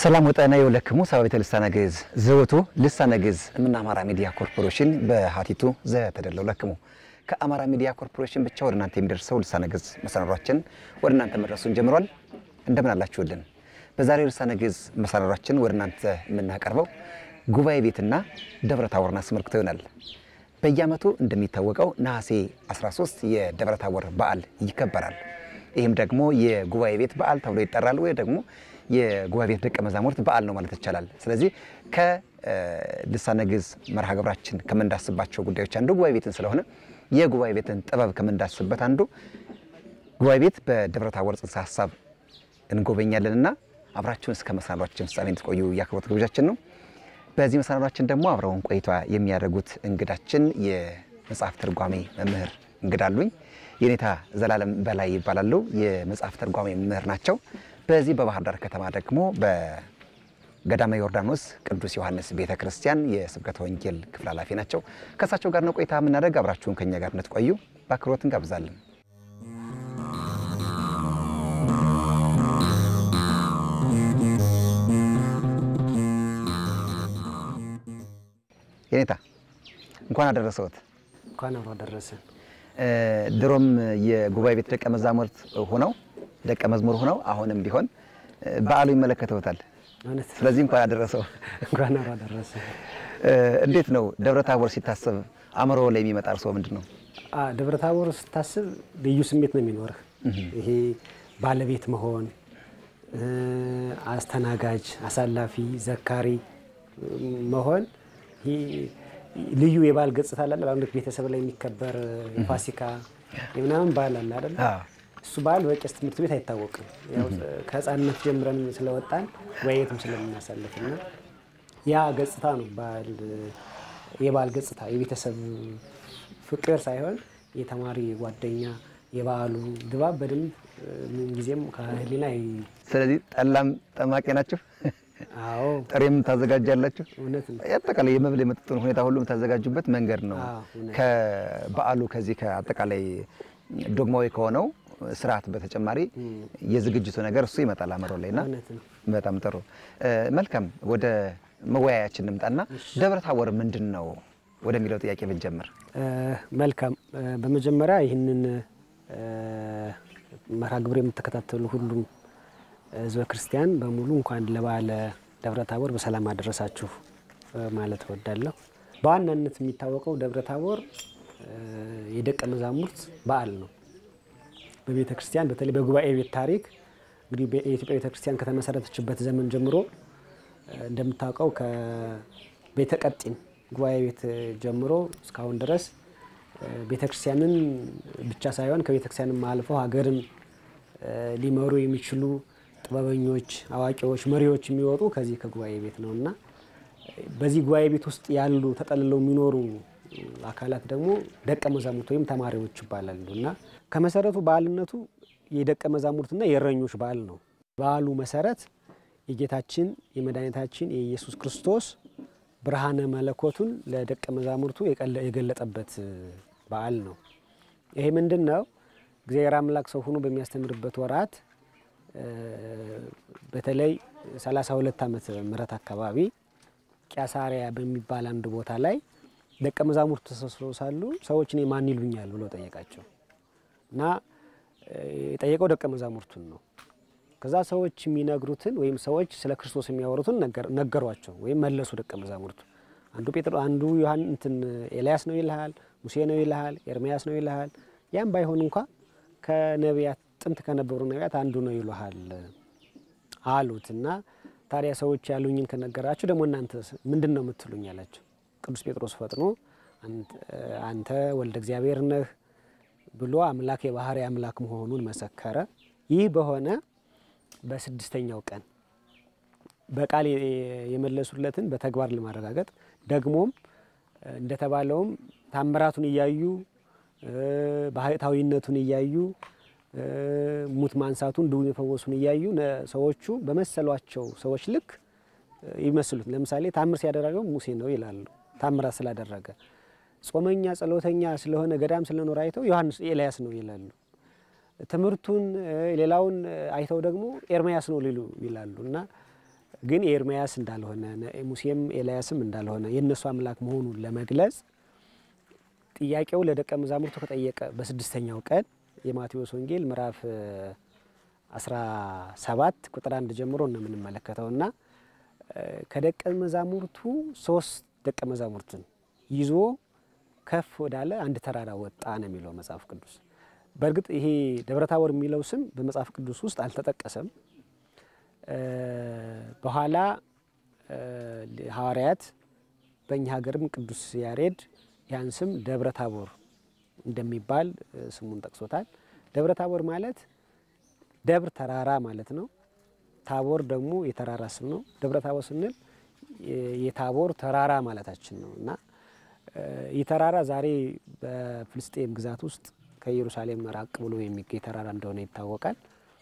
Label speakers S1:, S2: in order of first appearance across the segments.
S1: ሰላም ወጠና የወለክሙ ሰባቤተ ልሳነ ግዕዝ ዘወቱ ልሳነ ግዕዝ እምነ አማራ ሚዲያ ኮርፖሬሽን በሀቲቱ ዘተደለው ለክሙ ከአማራ ሚዲያ ኮርፖሬሽን ብቻ ወደ እናንተ የሚደርሰው ልሳነ ግዕዝ መሰናዷችን ወደ እናንተ መድረሱን ጀምሯል። እንደምን አላችሁልን? በዛሬው ልሳነ ግዕዝ መሰናዷችን ወደ እናንተ የምናቀርበው ጉባኤ ቤትና ደብረ ታቦርን አስመልክቶ ይሆናል። በየዓመቱ እንደሚታወቀው ነሐሴ 13 የደብረ ታቦር በዓል ይከበራል። ይህም ደግሞ የጉባኤ ቤት በዓል ተብሎ ይጠራል፣ ወይ ደግሞ የጉባኤ ቤት ደቀ መዛሙርት በዓል ነው ማለት ይቻላል። ስለዚህ ከልሳነ ግዕዝ መርሃ ግብራችን ከምንዳስባቸው ጉዳዮች አንዱ ጉባኤ ቤትን ስለሆነ የጉባኤ ቤትን ጥበብ ከምንዳስበት አንዱ ጉባኤ ቤት በደብረ ታቦር ጽንሰ ሀሳብ እንጎበኛለንና አብራችሁን እስከ መሰናዷችን ፍጻሜ እንድትቆዩ የአክብሮት ግብዣችን ነው። በዚህ መሰናዷችን ደግሞ አብረውን ቆይታ የሚያደርጉት እንግዳችን የመጽሐፍ ትርጓሜ መምህር እንግዳ አሉኝ። የኔታ ዘላለም በላይ ይባላሉ። የመጽሐፍ ትርጓሜ መምህር ናቸው። በዚህ በባህር ዳር ከተማ ደግሞ በገዳመ ዮርዳኖስ ቅዱስ ዮሐንስ ቤተ ክርስቲያን የስብከተ ወንጌል ክፍል ኃላፊ ናቸው። ከእሳቸው ጋር ነው ቆይታ የምናደርግ። አብራችሁን ከኛ ጋር እንድትቆዩ በአክብሮት እንጋብዛለን። የኔታ እንኳን አደረሰዎት።
S2: እንኳን አብሮ አደረሰን።
S1: ድሮም የጉባኤ ቤት ደቀ መዛሙርት ሆነው ደቀ መዝሙር ሆነው አሁንም ቢሆን በዓሉ ይመለከተውታል።
S2: እውነት
S1: ስለዚህ እንኳን አደረሰው።
S2: እንኳን አብሮ አደረሰን።
S1: እንዴት ነው ደብረ ታቦር ሲታሰብ አእምሮ ላይ የሚመጣ እርስዎ ምንድን ነው?
S2: አ ደብረ ታቦር ስታስብ ልዩ ስሜት ነው የሚኖርህ። ይሄ ባለቤት መሆን፣ አስተናጋጅ፣ አሳላፊ፣ ዘካሪ መሆን ይሄ ልዩ የበዓል ገጽታ አለ። በአንድ ቤተሰብ ላይ የሚከበር የፋሲካ የምናምን በዓል አለ አይደል? እሱ በዓል በቄስ ትምህርት ቤት አይታወቅም። ያው ከሕፃንነት ጀምረን ስለወጣን ወየትም ስለምናሳልፍ እና ያ ገጽታ ነው በዓል የበዓል ገጽታ የቤተሰብ ፍቅር ሳይሆን የተማሪ ጓደኛ የበዓሉ ድባብ በደንብ ምን ጊዜም ከህሊና ይ-
S1: ስለዚህ ጠላም ጠማቂ ናችሁ፣
S2: አዎ
S1: ጥሬም ታዘጋጃላችሁ።
S2: እውነት ነው።
S1: አጠቃላይ የመብል የመጠጡን ሁኔታ ሁሉ የምታዘጋጁበት መንገድ ነው።
S2: አዎ፣ እውነት።
S1: ከበዓሉ ከዚህ ከአጠቃላይ ዶግማዊ ከሆነው ስርዓት በተጨማሪ የዝግጅቱ ነገር እሱ ይመጣል አእምሮ ላይ እና
S2: እውነት ነው።
S1: በጣም ጥሩ እ፣ መልካም ወደ መወያያችን እንምጣና ደብረ ታቦር ምንድን ነው ወደሚለው ጥያቄ ብንጀምር
S2: እ፣ መልካም እ፣ በመጀመሪያ ይህንን እ፣ መርሃ ግብር የምትከታተሉ ሁሉም ህዝበ ክርስቲያን በሙሉ እንኳን ለበዓለ ደብረ ታቦር በሰላም አደረሳችሁ እ፣ ማለት እወዳለሁ። በዋናነት የሚታወቀው ደብረ ታቦር እ፣ የደቀ መዛሙርት በዓል ነው። በቤተ ክርስቲያን በተለይ በጉባኤ ቤት ታሪክ እንግዲህ የኢትዮጵያ ቤተ ክርስቲያን ከተመሰረተችበት ዘመን ጀምሮ እ፣ እንደምታውቀው ከቤተ ቀጢን ጉባኤ ቤት ጀምሮ እስካሁን ድረስ እ፣ ቤተ ክርስቲያንን ብቻ ሳይሆን ከቤተ ክርስቲያንም አልፈው ሀገርን እ፣ ሊመሩ የሚችሉ ጥበበኞች፣ አዋቂዎች፣ መሪዎች የሚወጡ ከዚህ ከጉባኤ ቤት ነው እና በዚህ ጉባኤ ቤት ውስጥ ያሉ ተጠልለው የሚኖሩ አካላት ደግሞ ደቀ መዛሙርት ወይም ተማሪዎች ይባላሉ እና ከመሰረቱ በዓልነቱ የደቀ መዛሙርትና የእረኞች በዓል ነው። በዓሉ መሰረት የጌታችን የመድኃኒታችን የኢየሱስ ክርስቶስ ብርሃነ መለኮቱን ለደቀ መዛሙርቱ የቀለ- የገለጠበት በዓል ነው። ይሄ ምንድን ነው? እግዚአብሔር አምላክ ሰው ሆኖ በሚያስተምርበት ወራት እ፣ በተለይ 32 ዓመተ ምህረት አካባቢ ቂያሳሪያ በሚባል አንድ ቦታ ላይ ደቀ መዛሙርቱ ተሰብስበው ሳሉ ሰዎች እኔ ማን ይሉኛል ብሎ ጠየቃቸው እና እ፣ የጠየቀው ደቀ መዛሙርቱን ነው። ከዛ ሰዎች የሚነግሩትን ወይም ሰዎች ስለ ክርስቶስ የሚያወሩትን ነገር- ነገሯቸው ወይም መለሱ ደቀ መዛሙርቱ። አንዱ ጴጥሮ አንዱ ዮሐን እንትን ኤልያስ ነው ይልሃል፣ ሙሴ ነው ይልሃል፣ ኤርሚያስ ነው ይልሃል። ያም ባይሆን እንኳ ከነቢያት ጥንት ከነበሩ ነቢያት አንዱ ነው ይሉሃል አሉት እና ታዲያ ሰዎች ያሉኝን ከነገራችሁ ደግሞ እናንተ ምንድን ነው የምትሉኝ አላቸው። ቅዱስ ጴጥሮስ ፈጥኖ አንተ- አንተ ወልደ እግዚአብሔር ነህ ብሎ አምላክ የባህሪ አምላክ መሆኑን መሰከረ። ይህ በሆነ በስድስተኛው ቀን በቃል የ- የመለሱለትን በተግባር ለማረጋገጥ ደግሞም እ፣ እንደተባለውም ታምራቱን እያዩ እ፣ ባህታዊነቱን እያዩ እ፣ ሙት ማንሳቱን ድውይ መፈወሱን እያዩ ነ- ሰዎቹ በመሰሏቸው ሰዎች ልክ እ፣ ይመስሉት። ለምሳሌ ታምር ሲያደረገው ሙሴ ነው ይላሉ፣ ታምራት ስላደረገ። ጾመኛ ጸሎተኛ ስለሆነ ገዳም ስለኖረ አይተው ዮሐንስ ኤልያስ ነው ይላሉ። ትምህርቱን እ፣ ሌላውን እ፣ አይተው ደግሞ ኤርምያስ ነው ሊሉ ይላሉ እና ግን ኤርምያስ እንዳልሆነ ሙሴም ኤልያስም እንዳልሆነ የእነሱ አምላክ መሆኑን ለመግለጽ ጥያቄው ለደቀ መዛሙርቱ ከጠየቀ በስድስተኛው ቀን የማቴዎስ ወንጌል ምዕራፍ 17 ቁጥር አንድ ጀምሮ ነው የምንመለከተው እና ከደቀ መዛሙርቱ ሶስት ደቀ መዛሙርትን ይዞ ከፍ ወዳለ አንድ ተራራ ወጣ ነው የሚለው መጽሐፍ ቅዱስ። በእርግጥ ይሄ ደብረታቦር የሚለው ስም በመጽሐፍ ቅዱስ ውስጥ አልተጠቀሰም። በኋላ ሐዋርያት በእኛ ሀገርም ቅዱስ ያሬድ ያን ስም ደብረ ታቦር እንደሚባል ስሙን ጠቅሶታል። ደብረ ታቦር ማለት ደብር ተራራ ማለት ነው። ታቦር ደግሞ የተራራ ስም ነው። ደብረ ታቦር ስንል የታቦር ተራራ ማለታችን ነው እና ይህ ተራራ ዛሬ በፍልስጤም ግዛት ውስጥ ከኢየሩሳሌም ራቅ ብሎ የሚገኝ ተራራ እንደሆነ ይታወቃል።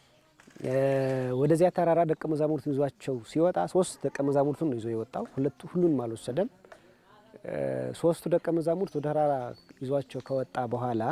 S2: ወደዚያ ተራራ ደቀ መዛሙርቱን ይዟቸው ሲወጣ ሶስት ደቀ መዛሙርቱን ነው ይዞ የወጣው። ሁለቱ ሁሉንም አልወሰደም። ሶስቱ ደቀ መዛሙርት ወደ ተራራ ይዟቸው ከወጣ በኋላ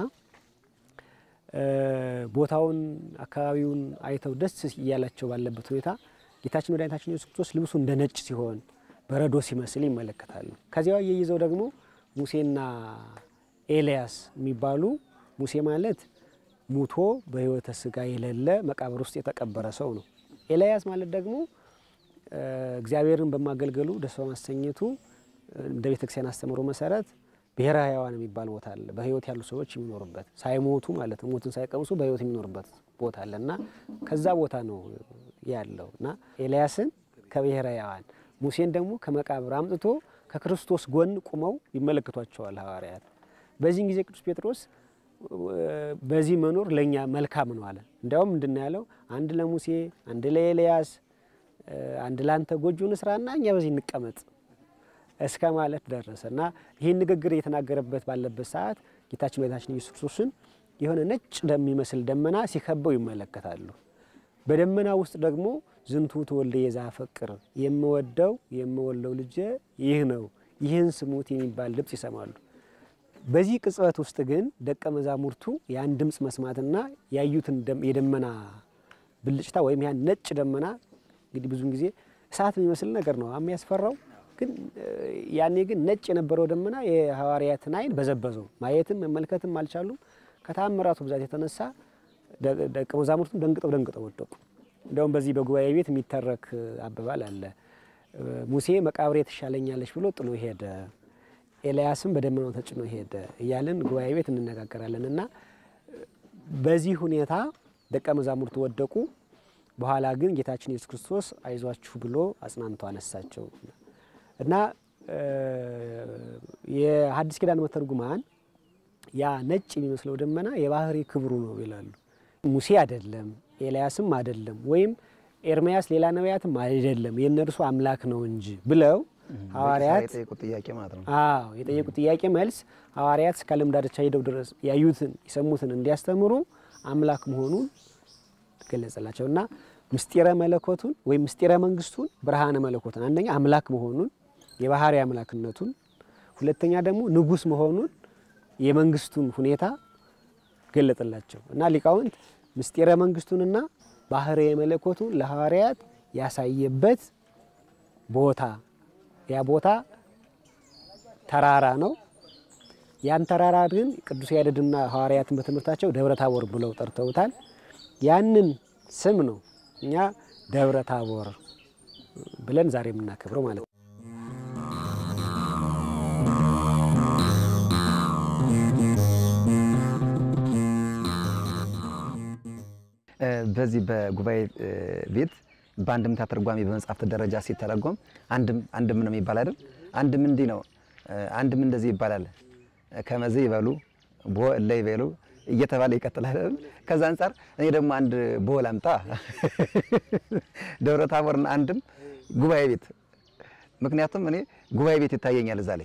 S2: ቦታውን አካባቢውን አይተው ደስ እያላቸው ባለበት ሁኔታ ጌታችን መድኃኒታችን ኢየሱስ ክርስቶስ ልብሱ እንደ ነጭ ሲሆን በረዶ ሲመስል ይመለከታሉ። ከዚያ እየይዘው ደግሞ ሙሴና ኤልያስ የሚባሉ ሙሴ ማለት ሙቶ በሕይወተ ስጋ የሌለ መቃብር ውስጥ የተቀበረ ሰው ነው። ኤልያስ ማለት ደግሞ እግዚአብሔርን በማገልገሉ ደስ በማሰኘቱ እንደ ቤተ ክርስቲያን አስተምሮ መሰረት ብሔረ ሕያዋን የሚባል ቦታ አለ። በሕይወት ያሉ ሰዎች የሚኖሩበት ሳይሞቱ ማለት ነው፣ ሞትን ሳይቀምሱ በሕይወት የሚኖሩበት ቦታ አለ እና ከዛ ቦታ ነው ያለው እና ኤልያስን ከብሔረ ሕያዋን ሙሴን ደግሞ ከመቃብር አምጥቶ ከክርስቶስ ጎን ቁመው ይመለከቷቸዋል ሐዋርያት። በዚህን ጊዜ ቅዱስ ጴጥሮስ በዚህ መኖር ለእኛ መልካም ነው አለ። እንዲያውም ምንድን ነው ያለው? አንድ ለሙሴ አንድ ለኤልያስ አንድ ለአንተ ጎጆን ስራና እኛ በዚህ እንቀመጥ እስከ ማለት ደረሰ እና ይህን ንግግር እየተናገረበት ባለበት ሰዓት ጌታችን መድኃኒታችን ኢየሱስ ክርስቶስን የሆነ ነጭ እንደሚመስል ደመና ሲከበው ይመለከታሉ። በደመና ውስጥ ደግሞ ዝንቱ ተወልደ የዘአፈቅር የምወደው የምወለው ልጄ ይህ ነው ይህን ስሙት የሚባል ድምፅ ይሰማሉ። በዚህ ቅጽበት ውስጥ ግን ደቀ መዛሙርቱ ያን ድምፅ መስማትና ያዩትን የደመና ብልጭታ ወይም ያን ነጭ ደመና እንግዲህ ብዙውን ጊዜ እሳት የሚመስል ነገር ነው የሚያስፈራው። ግን ያኔ ግን ነጭ የነበረው ደመና የሐዋርያትን ዓይን በዘበዘው። ማየትም መመልከትም አልቻሉም። ከታምራቱ ብዛት የተነሳ ደቀ መዛሙርቱም ደንግጠው ደንግጠው ወደቁ። እንዲያውም በዚህ በጉባኤ ቤት የሚተረክ አባባል አለ። ሙሴ መቃብሬ ትሻለኛለች ብሎ ጥሎ ሄደ፣ ኤልያስም በደመናው ተጭኖ ሄደ እያልን ጉባኤ ቤት እንነጋገራለን እና በዚህ ሁኔታ ደቀ መዛሙርቱ ወደቁ። በኋላ ግን ጌታችን ኢየሱስ ክርስቶስ አይዟችሁ ብሎ አጽናንቶ አነሳቸው እና የሐዲስ ኪዳን መተርጉማን ያ ነጭ የሚመስለው ደመና የባህሪ ክብሩ ነው ይላሉ። ሙሴ አይደለም፣ ኤልያስም አይደለም፣ ወይም ኤርምያስ ሌላ ነቢያትም አይደለም፣ የእነርሱ አምላክ ነው እንጂ ብለው ሐዋርያት
S1: የጠየቁት ጥያቄ ማለት ነው።
S2: አዎ የጠየቁት ጥያቄ መልስ ሐዋርያት እስከ ዓለም ዳርቻ ሄደው ድረስ ያዩትን የሰሙትን እንዲያስተምሩ አምላክ መሆኑን ገለጸላቸው እና ምስጢረ መለኮቱን ወይም ምስጢረ መንግስቱን ብርሃነ መለኮቱን አንደኛ አምላክ መሆኑን የባህሪ አምላክነቱን፣ ሁለተኛ ደግሞ ንጉሥ መሆኑን የመንግስቱን ሁኔታ ገለጠላቸው እና ሊቃውንት ምስጢረ መንግስቱንና ባህሪ መለኮቱን ለሐዋርያት ያሳየበት ቦታ ያ ቦታ ተራራ ነው። ያን ተራራ ግን ቅዱስ ያሬድና ሐዋርያትን በትምህርታቸው ደብረ ታቦር ብለው ጠርተውታል። ያንን ስም ነው እኛ ደብረ ታቦር ብለን ዛሬ የምናከብረው ማለት ነው።
S1: በዚህ በጉባኤ ቤት በአንድምታ ትርጓሜ በመጽሐፍት ደረጃ ሲተረጎም አንድም አንድም ነው የሚባል አይደል? አንድም እንዲህ ነው፣ አንድም እንደዚህ ይባላል። ከመዚ ይበሉ ቦ እለ ይበሉ እየተባለ ይቀጥላል አይደል? ከዛ አንጻር እኔ ደግሞ አንድ ቦ ላምጣ። ደብረ ታቦርና አንድም ጉባኤ ቤት፣ ምክንያቱም እኔ ጉባኤ ቤት ይታየኛል እዛ ላይ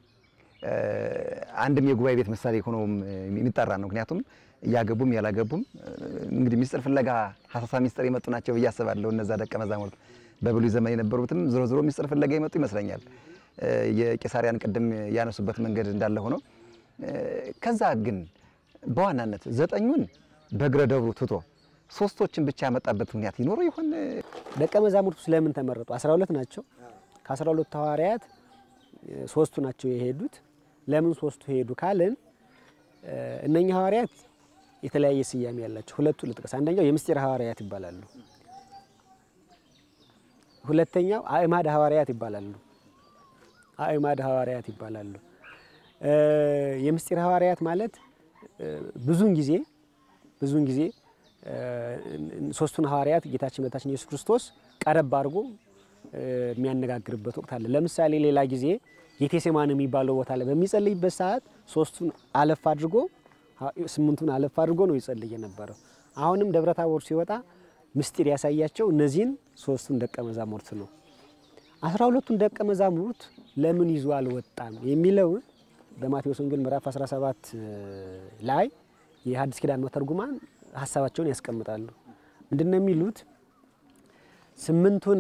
S1: አንድም የጉባኤ ቤት ምሳሌ ሆኖም የሚጠራ ነው። ምክንያቱም እያገቡም ያላገቡም እንግዲህ ሚስጥር ፍለጋ ሀሳሳ ሚስጥር የመጡ ናቸው ብዬ አስባለሁ። እነዛ ደቀ መዛሙርት በብሉይ ዘመን የነበሩትም ዞሮ ዞሮ ሚስጥር ፍለጋ የመጡ ይመስለኛል። የቄሳሪያን ቅድም ያነሱበት መንገድ እንዳለ ሆኖ ከዛ ግን በዋናነት ዘጠኙን በእግረ ደብሩ ትቶ ሶስቶችን ብቻ ያመጣበት ምክንያት ይኖረው ይሆን?
S2: ደቀ መዛሙርቱ ስለምን ተመረጡ? 12 ናቸው። ከ12 ሐዋርያት ሶስቱ ናቸው የሄዱት። ለምን ሶስቱ ሄዱ ካልን እነኛ ሐዋርያት የተለያየ ስያሜ ያላቸው ሁለቱ ልጥቀስ። አንደኛው የምስጢር ሐዋርያት ይባላሉ። ሁለተኛው አእማድ ሐዋርያት ይባላሉ። አእማድ ሐዋርያት ይባላሉ። የምስጢር ሐዋርያት ማለት ብዙውን ጊዜ ብዙውን ጊዜ ሶስቱን ሐዋርያት ጌታችን መድኃኒታችን ኢየሱስ ክርስቶስ ቀረብ አድርጎ የሚያነጋግርበት ወቅት አለ። ለምሳሌ ሌላ ጊዜ ጌቴሴማኒ የሚባለው ቦታ ላይ በሚጸልይበት ሰዓት ሶስቱን አለፍ አድርጎ ስምንቱን አለፍ አድርጎ ነው ይጸልይ የነበረው። አሁንም ደብረ ታቦር ሲወጣ ምስጢር ያሳያቸው እነዚህን ሶስቱን ደቀ መዛሙርት ነው። አስራ ሁለቱን ደቀ መዛሙርት ለምን ይዞ አልወጣም የሚለውን በማቴዎስ ወንጌል ምዕራፍ 17 ላይ የሐዲስ ኪዳን መተርጉማን ሀሳባቸውን ያስቀምጣሉ። ምንድን ነው የሚሉት? ስምንቱን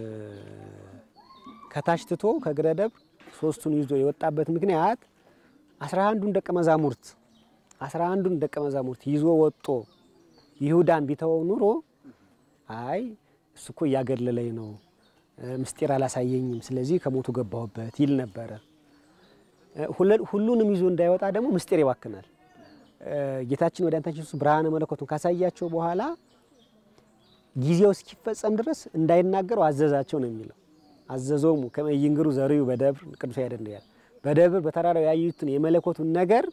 S2: ከታች ትቶ ከእግረ ደብር ሶስቱን ይዞ የወጣበት ምክንያት አስራ አንዱን ደቀ መዛሙርት አስራ አንዱን ደቀ መዛሙርት ይዞ ወጦ ይሁዳን ቢተወው ኑሮ አይ እሱ እኮ እያገለለኝ ነው፣ ምስጢር አላሳየኝም፣ ስለዚህ ከሞቱ ገባሁበት ይል ነበረ። ሁሉንም ይዞ እንዳይወጣ ደግሞ ምስጢር ይባክናል። ጌታችን መድኃኒታችን ኢየሱስ ብርሃነ መለኮቱን ካሳያቸው በኋላ ጊዜው እስኪፈጸም ድረስ እንዳይናገሩ አዘዛቸው ነው የሚለው። አዘዞሙ ከመ ይንግሩ ዘርዩ በደብር ቅዱስ ያደንድ ያለ በደብር በተራራው ያዩትን የመለኮቱን ነገር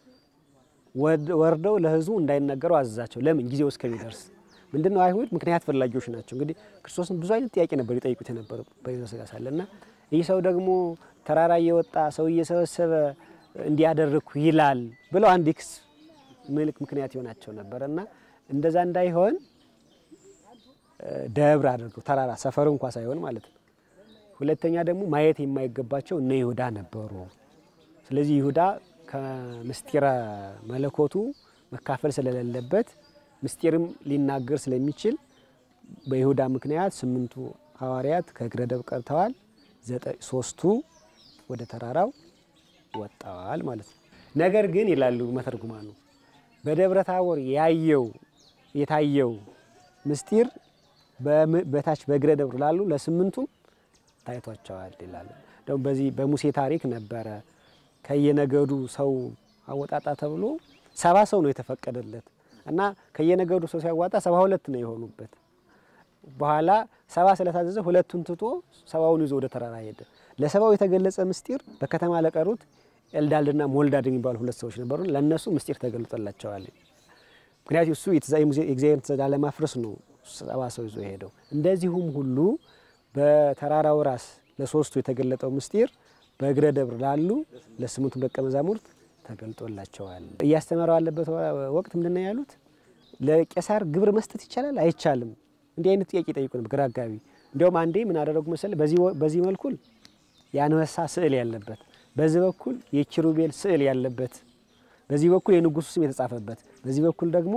S2: ወርደው ለሕዝቡ እንዳይናገሩ አዘዛቸው። ለምን? ጊዜው እስከሚደርስ ምንድነው? አይሁድ ምክንያት ፈላጊዎች ናቸው። እንግዲህ ክርስቶስን ብዙ አይነት ጥያቄ ነበር ይጠይቁት የነበረው በሕይወተ ሥጋ ሳለ እና ይህ ሰው ደግሞ ተራራ እየወጣ ሰው እየሰበሰበ እንዲያደርግኩ ይላል ብለው አንድ ክስ ምልክ ምክንያት ይሆናቸው ነበር እና እንደዛ እንዳይሆን ደብር አድርገው ተራራ ሰፈር እንኳ ሳይሆን ማለት ነው። ሁለተኛ ደግሞ ማየት የማይገባቸው እነ ይሁዳ ነበሩ። ስለዚህ ይሁዳ ከምስጢረ መለኮቱ መካፈል ስለሌለበት ምስጢርም ሊናገር ስለሚችል በይሁዳ ምክንያት ስምንቱ ሐዋርያት ከእግረ ደብር ቀርተዋል። ሶስቱ ወደ ተራራው ወጣዋል ማለት ነው። ነገር ግን ይላሉ መተርጉማኑ በደብረ ታቦር ያየው የታየው ምስጢር በታች በእግረ ደብር ላሉ ለስምንቱም ታይቷቸዋል ይላል። ደግሞ በዚህ በሙሴ ታሪክ ነበረ ከየነገዱ ሰው አወጣጣ ተብሎ ሰባ ሰው ነው የተፈቀደለት እና ከየነገዱ ሰው ሲያዋጣ ሰባ ሁለት ነው የሆኑበት። በኋላ ሰባ ስለታዘዘ ሁለቱን ትቶ ሰባውን ይዞ ወደ ተራራ ሄደ። ለሰባው የተገለጸ ምስጢር በከተማ ለቀሩት ኤልዳልድና ሞልዳድ የሚባሉ ሁለት ሰዎች ነበሩ። ለእነሱ ምስጢር ተገልጦላቸዋል። ምክንያቱም እሱ የእግዚአብሔር ትእዛዝ ለማፍረስ ነው ሰባ ሰው ይዞ ሄደው። እንደዚሁም ሁሉ በተራራው ራስ ለሶስቱ የተገለጠው ምስጢር በእግረ ደብር ላሉ ለስምንቱ ደቀ መዛሙርት ተገልጦላቸዋል። እያስተማረው ያለበት ወቅት ምንድን ነው ያሉት? ለቄሳር ግብር መስጠት ይቻላል አይቻልም? እንዲህ አይነት ጥያቄ ጠይቁ ነበር፣ ግራ አጋቢ። እንዲያውም አንዴ ምን አደረጉ መሰለህ? በዚህ መልኩል የአንበሳ ስዕል ያለበት፣ በዚህ በኩል የኪሩቤል ስዕል ያለበት፣ በዚህ በኩል የንጉሱ ስም የተጻፈበት፣ በዚህ በኩል ደግሞ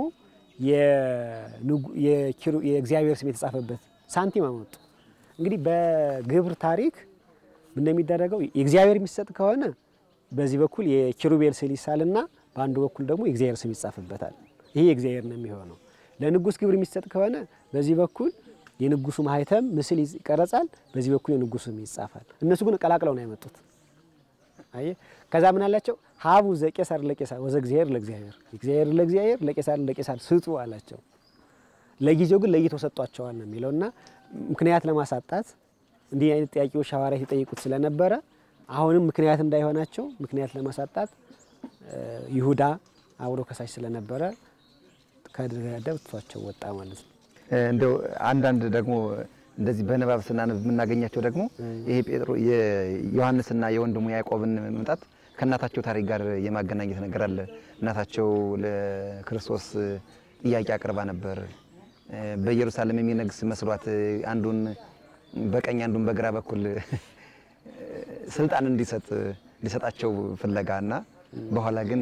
S2: የእግዚአብሔር ስም የተጻፈበት ሳንቲም አመጡ። እንግዲህ በግብር ታሪክ ምን እንደሚደረገው የእግዚአብሔር የሚሰጥ ከሆነ በዚህ በኩል የኪሩቤል ስዕል ይሳልና በአንዱ በኩል ደግሞ የእግዚአብሔር ስም ይጻፍበታል። ይሄ የእግዚአብሔር ነው የሚሆነው። ለንጉስ ግብር የሚሰጥ ከሆነ በዚህ በኩል የንጉሱ ማህተም ምስል ይቀረጻል፣ በዚህ በኩል የንጉሱ ስም ይጻፋል። እነሱ ግን ቀላቅለው ነው ያመጡት። አየ ከዛ ምን አላቸው? ሀቡ ዘቄሳር ለቄሳር ወዘ እግዚአብሔር ለእግዚአብሔር፣ እግዚአብሔር ለእግዚአብሔር ለቄሳር ለቄሳር ስጡ አላቸው። ለጊዜው ግን ለይተው ሰጧቸዋል ነው የሚለው እና ምክንያት ለማሳጣት እንዲህ አይነት ጥያቄዎች ሐዋርያት የጠይቁት ስለነበረ አሁንም ምክንያት እንዳይሆናቸው ምክንያት ለማሳጣት ይሁዳ አብሮ ከሳሽ ስለነበረ ከደብር ትቷቸው ወጣ ማለት ነው።
S1: እንደው አንዳንድ ደግሞ እንደዚህ በንባብ ስናነብ የምናገኛቸው ደግሞ ይሄ ጴጥሮ የዮሐንስና የወንድሙ ያዕቆብን መምጣት ከእናታቸው ታሪክ ጋር የማገናኘት ነገር አለ። እናታቸው ለክርስቶስ ጥያቄ አቅርባ ነበር። በኢየሩሳሌም የሚነግስ መስሏት አንዱን በቀኝ አንዱን በግራ በኩል ስልጣን እንዲሰጥ ሊሰጣቸው ፍለጋ እና በኋላ ግን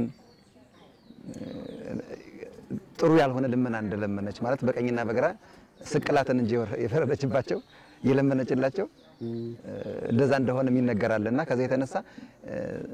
S1: ጥሩ ያልሆነ ልመና እንደለመነች ማለት በቀኝና በግራ ስቅላትን እንጂ የፈረደችባቸው የለመነችላቸው እንደዛ እንደሆነ ይነገራል። እና ከዛ የተነሳ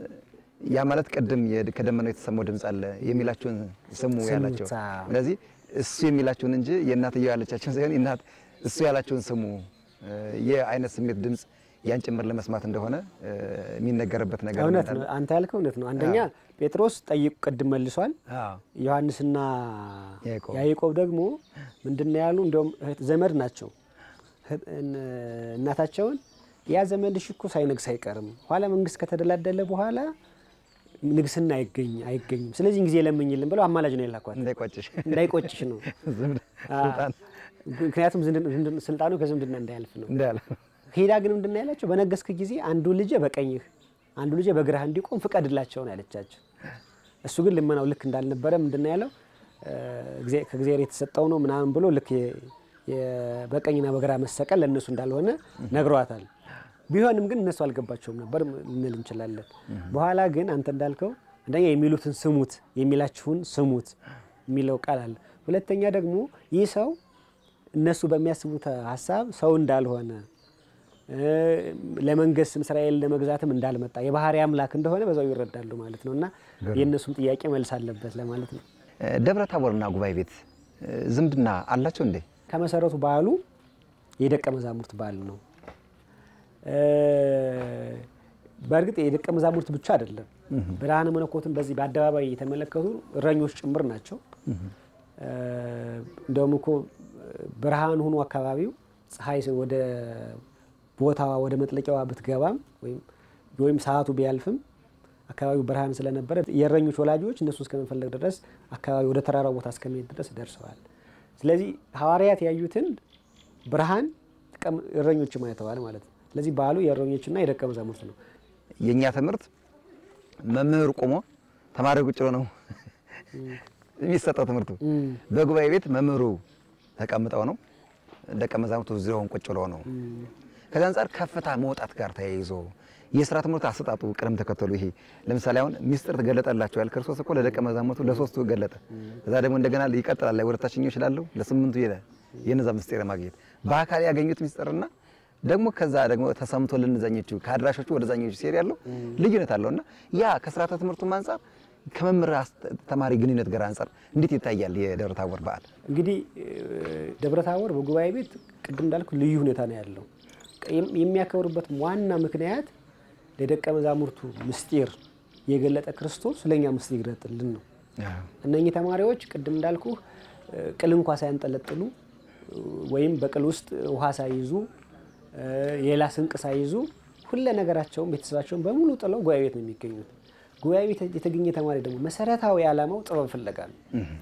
S1: ያ ማለት ቅድም ከደመናው የተሰማው ድምፅ አለ የሚላቸውን ስሙ ያላቸው። ስለዚህ እሱ የሚላችሁን እንጂ የእናትየው ያለቻችሁን ሳይሆን እናት እሱ ያላችሁን ስሙ። የአይነት ስሜት ድምፅ ያን ጭምር ለመስማት እንደሆነ የሚነገርበት ነገር
S2: እውነት ነው። አንተ ያልከው እውነት ነው። አንደኛ ጴጥሮስ ጠይቁ ቅድም መልሷል።
S1: አዎ
S2: ዮሐንስና
S1: ያዕቆብ
S2: ያዕቆብ ደግሞ ምንድነው ያሉ? እንዲያውም እህት ዘመድ ናቸው። እህት- እን- እናታቸውን ያ ዘመድሽ እኮ ሳይነግስ አይቀርም፣ ኋላ መንግስት ከተደላደለ በኋላ ንግስና አይገኝ አይገኝም። ስለዚህ ጊዜ ለምኝልን ብለው አማላጅ ነው የላኳት።
S1: እንዳይቆጭሽ
S2: እንዳይቆጭሽ ነው።
S1: ዝምድ- ስልጣን
S2: ምክንያቱም ዝምድ- ዝምድ- ስልጣኑ ከዝምድና እንዳያልፍ ነው።
S1: እንዳለ
S2: ሄዳ ግን ምንድን ነው ያላቸው? በነገስክ ጊዜ አንዱ ልጄ በቀኝህ አንዱ ልጄ በግራህ እንዲቆም ፍቀድላቸው ነው ያለቻቸው። እሱ ግን ልመናው ልክ እንዳልነበረ ምንድን ነው ያለው? እ፣ እግዚአ- ከእግዚአብሔር የተሰጠው ነው ምናምን ብሎ ልክ የ- የ- በቀኝና በግራ መሰቀል ለእነሱ እንዳልሆነ ነግሯታል። ቢሆንም ግን እነሱ አልገባቸውም ነበር ልንል እንችላለን። በኋላ ግን አንተ እንዳልከው አንደኛ የሚሉትን ስሙት፣ የሚላችሁን ስሙት የሚለው ቃል አለ። ሁለተኛ ደግሞ ይህ ሰው እነሱ በሚያስቡት ሀሳብ ሰው እንዳልሆነ እ፣ ለመንገስም እስራኤል ለመግዛትም እንዳልመጣ የባህሪ አምላክ እንደሆነ በዛው ይረዳሉ ማለት ነው። እና የእነሱም ጥያቄ መልስ አለበት ለማለት ነው።
S1: ደብረ ታቦርና ጉባኤ ቤት እ፣ ዝምድና አላቸው እንዴ?
S2: ከመሰረቱ በዓሉ የደቀ መዛሙርት በዓል ነው። እ፣ በእርግጥ የደቀ መዛሙርት ብቻ አይደለም። ብርሃነ መለኮትን በዚህ በአደባባይ የተመለከቱ እረኞች ጭምር ናቸው። እ፣ እንደውም እኮ ብርሃን ሆኖ አካባቢው ፀሐይ ወደ ቦታዋ ወደ መጥለቂያዋ ብትገባም ወይም ወይም ሰዓቱ ቢያልፍም አካባቢው ብርሃን ስለነበረ የእረኞች ወላጆች እነሱ እስከመፈለግ ድረስ አካባቢ ወደ ተራራው ቦታ እስከመሄድ ድረስ ደርሰዋል። ስለዚህ ሐዋርያት ያዩትን ብርሃን ቀም- እረኞችም አይተዋል ማለት ነው። ስለዚህ በዓሉ የእረኞችና የደቀ መዛሙርት ነው።
S1: የእኛ ትምህርት መምህር ቆሞ ተማሪ ቁጭ ብሎ ነው የሚሰጠው ትምህርቱ። በጉባኤ ቤት መምህሩ ተቀምጠው ነው፣ ደቀ መዛሙርቱ ዙሪያውን ቁጭ ብለው ነው። ከዚ አንጻር ከፍታ መውጣት ጋር ተያይዞ የስራ ትምህርት አሰጣጡ ቅደም ተከተሉ ይሄ ለምሳሌ አሁን ሚስጥር ተገለጠላቸው ያል ክርስቶስ እኮ ለደቀ መዛሙርቱ ለሶስቱ ገለጠ። ከዛ ደግሞ እንደገና ይቀጥላል ላይ ወደ ታችኛው ይችላለሁ ለስምንቱ ይላል የነዛ ምስጢር ማግኘት በአካል ያገኙት ምስጢርና ደግሞ ከዛ ደግሞ ተሰምቶ ለነዛኞቹ ከአድራሾቹ ወደ ዛኞቹ ሲሄድ ያለው ልዩነት አለውና ያ ከስርዓተ ትምህርቱም አንጻር ከመምህር ተማሪ ግንኙነት ጋር አንጻር እንዴት ይታያል የደብረ ታቦር በዓል?
S2: እንግዲህ ደብረ ታቦር በጉባኤ ቤት ቅድም እንዳልኩ ልዩ ሁኔታ ነው ያለው። የም- የሚያከብሩበት ዋና ምክንያት ለደቀ መዛሙርቱ ምስጢር የገለጠ ክርስቶስ ለእኛ ምስጢር ይግለጥልን ነው። እነኚህ ተማሪዎች ቅድም እንዳልኩ ቅል እንኳ ሳያንጠለጥሉ ወይም በቅል ውስጥ ውሃ ሳይይዙ ሌላ ስንቅ ሳይይዙ ሁለ ነገራቸውን ቤተሰባቸውን በሙሉ ጥለው ጉባኤ ቤት ነው የሚገኙት። ጉባኤ ቤት የተገኘ ተማሪ ደግሞ መሰረታዊ ዓላማው ጥበብ ፍለጋ ነው፣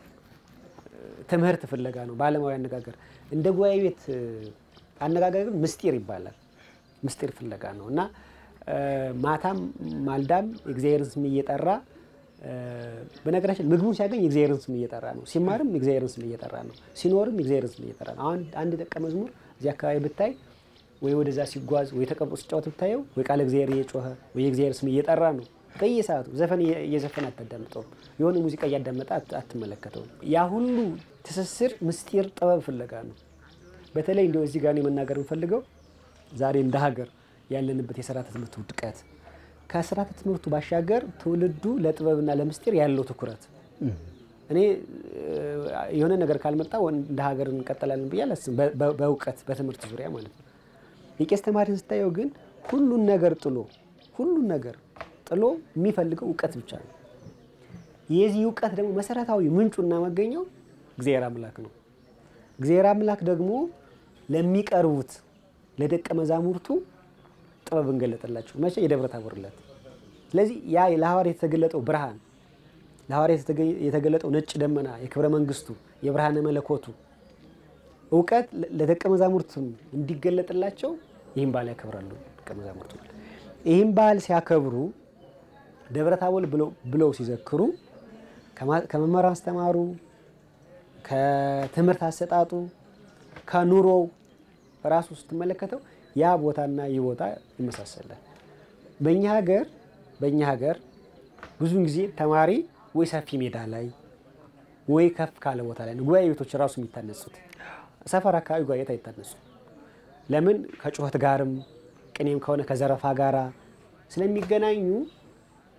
S2: ትምህርት ፍለጋ ነው። በዓለማዊ አነጋገር እንደ ጉባኤ ቤት አነጋገር ግን ምስጢር ይባላል። ምስጢር ፍለጋ ነው እና ማታም ማልዳም የእግዚአብሔርን ስም እየጠራ በነገራችን ምግቡን ሲያገኝ የእግዚአብሔርን ስም እየጠራ ነው። ሲማርም የእግዚአብሔርን ስም እየጠራ ነው። ሲኖርም የእግዚአብሔርን ስም እየጠራ ነው። አሁን አንድ ደቀ መዝሙር እዚህ አካባቢ ብታይ ወይ ወደዛ ሲጓዝ ወይ ተቀምጦ ሲጫወት ብታየው ወይ ቃለ እግዚአብሔር እየጮኸ ወይ የእግዚአብሔር ስም እየጠራ ነው። በየሰዓቱ ዘፈን እየዘፈን አታዳምጠውም። የሆነ ሙዚቃ እያዳመጠ አትመለከተውም። ያ ሁሉ ትስስር ምስጢር ጥበብ ፍለጋ ነው። በተለይ እንዲያው እዚህ ጋር እኔ መናገር የምፈልገው ዛሬ እንደ ሀገር ያለንበት የስርዓተ ትምህርት ውድቀት ከስርዓተ ትምህርቱ ባሻገር ትውልዱ ለጥበብና ለምስጢር ያለው ትኩረት እኔ የሆነ ነገር ካልመጣ እንደ ሀገር እንቀጥላለን ብዬ አላስብም። በእውቀት በትምህርት ዙሪያ ማለት ነው። የቄስ ተማሪን ስታየው ግን ሁሉን ነገር ጥሎ ሁሉን ነገር ጥሎ የሚፈልገው እውቀት ብቻ ነው። የዚህ እውቀት ደግሞ መሰረታዊ ምንጩና መገኘው እግዚአብሔር አምላክ ነው። እግዚአብሔር አምላክ ደግሞ ለሚቀርቡት ለደቀ መዛሙርቱ ጥበብ እንገለጠላቸው መቼ የደብረ ታቦር ዕለት። ስለዚህ ያ ለሐዋርያት የተገለጠው ብርሃን ለሐዋርያት የተገለጠው ነጭ ደመና የክብረ መንግስቱ የብርሃነ መለኮቱ እውቀት ለደቀ መዛሙርቱ እንዲገለጥላቸው ይህን በዓል ያከብራሉ። ደቀ መዛሙርቱ ይህን በዓል ሲያከብሩ ደብረ ታቦር ብለው ሲዘክሩ ከመምህር አስተማሩ፣ ከትምህርት አሰጣጡ፣ ከኑሮው ራሱ ስትመለከተው ያ ቦታና ይህ ቦታ ይመሳሰላል። በእኛ ሀገር በእኛ ሀገር ብዙውን ጊዜ ተማሪ ወይ ሰፊ ሜዳ ላይ ወይ ከፍ ካለ ቦታ ላይ ነው ጉባኤ ቤቶች ራሱ የሚታነጹት። ሰፈር አካባቢ ጉባኤ ቤት አይታነጹ። ለምን? ከጩኸት ጋርም ቅኔም ከሆነ ከዘረፋ ጋራ ስለሚገናኙ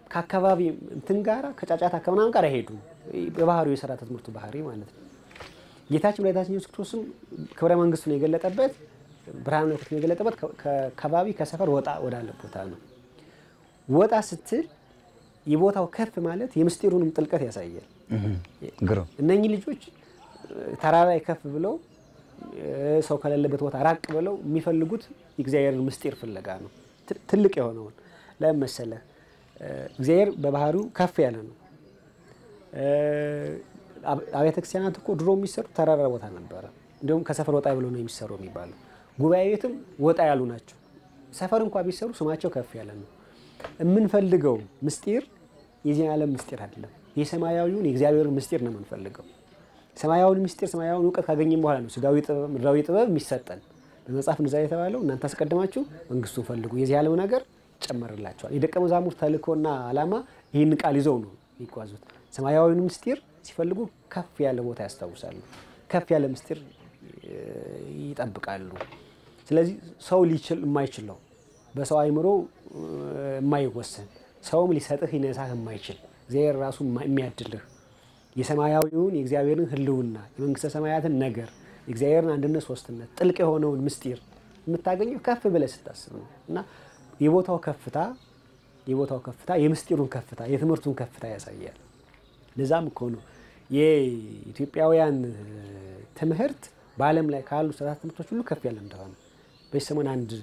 S2: ከአካባቢ እንትን ጋራ ከጫጫታ ከምናምን ጋር አይሄዱም። በባህሪው የስርዓተ ትምህርቱ ባህሪ ማለት ነው። ጌታችን መድኃኒታችን ኢየሱስ ክርስቶስም ክብረ መንግስቱን የገለጠበት ብርሃን መለኮቱን የገለጠበት ከባቢ ከሰፈር ወጣ ወዳለ ቦታ ነው። ወጣ ስትል የቦታው ከፍ ማለት የምስጢሩንም ጥልቀት ያሳያል።
S1: ግሩም
S2: እነኚህ ልጆች ተራራ ላይ ከፍ ብለው ሰው ከሌለበት ቦታ ራቅ ብለው የሚፈልጉት የእግዚአብሔርን ምስጢር ፍለጋ ነው። ትልቅ የሆነውን ለምን መሰለህ? እግዚአብሔር በባህሪው ከፍ ያለ ነው። አብያተ ክርስቲያናት እኮ ድሮ የሚሰሩ ተራራ ቦታ ነበረ። እንዲሁም ከሰፈር ወጣ ብሎ ነው የሚሰሩ የሚባለው። ጉባኤ ቤትም ወጣ ያሉ ናቸው። ሰፈር እንኳ ቢሰሩ ስማቸው ከፍ ያለ ነው። የምንፈልገው ምስጢር የዚህ ዓለም ምስጢር አይደለም። የሰማያዊውን የእግዚአብሔርን ምስጢር ነው የምንፈልገው። ሰማያዊውን ምስጢር ሰማያዊውን እውቀት ካገኘን በኋላ ነው ስጋዊ ጥበብ፣ ምድራዊ ጥበብ የሚሰጠን። በመጽሐፍ እንደዛ የተባለው እናንተ አስቀድማችሁ መንግስቱን ፈልጉ፣ የዚህ ዓለም ነገር ይጨመርላቸዋል። የደቀ መዛሙርት ተልእኮና ዓላማ ይህን ቃል ይዘው ነው የሚጓዙት። ሰማያዊውን ምስጢር ሲፈልጉ ከፍ ያለ ቦታ ያስታውሳሉ፣ ከፍ ያለ ምስጢር ይጠብቃሉ። ስለዚህ ሰው ሊችል የማይችለው በሰው አይምሮ የማይወሰን ሰውም ሊሰጥህ ሊነሳህ የማይችል እግዚአብሔር ራሱ የሚያድልህ የሰማያዊውን የእግዚአብሔርን ሕልውና የመንግስተ ሰማያትን ነገር የእግዚአብሔርን አንድነት ሶስትነት ጥልቅ የሆነውን ምስጢር የምታገኘው ከፍ ብለህ ስታስብ ነው እና የቦታው ከፍታ የቦታው ከፍታ የምስጢሩን ከፍታ የትምህርቱን ከፍታ ያሳያል። ለዛም እኮ ነው የኢትዮጵያውያን ትምህርት በዓለም ላይ ካሉ ስርዓት ትምህርቶች ሁሉ ከፍ ያለ እንደሆነ በዚህ ሰሞን አንድ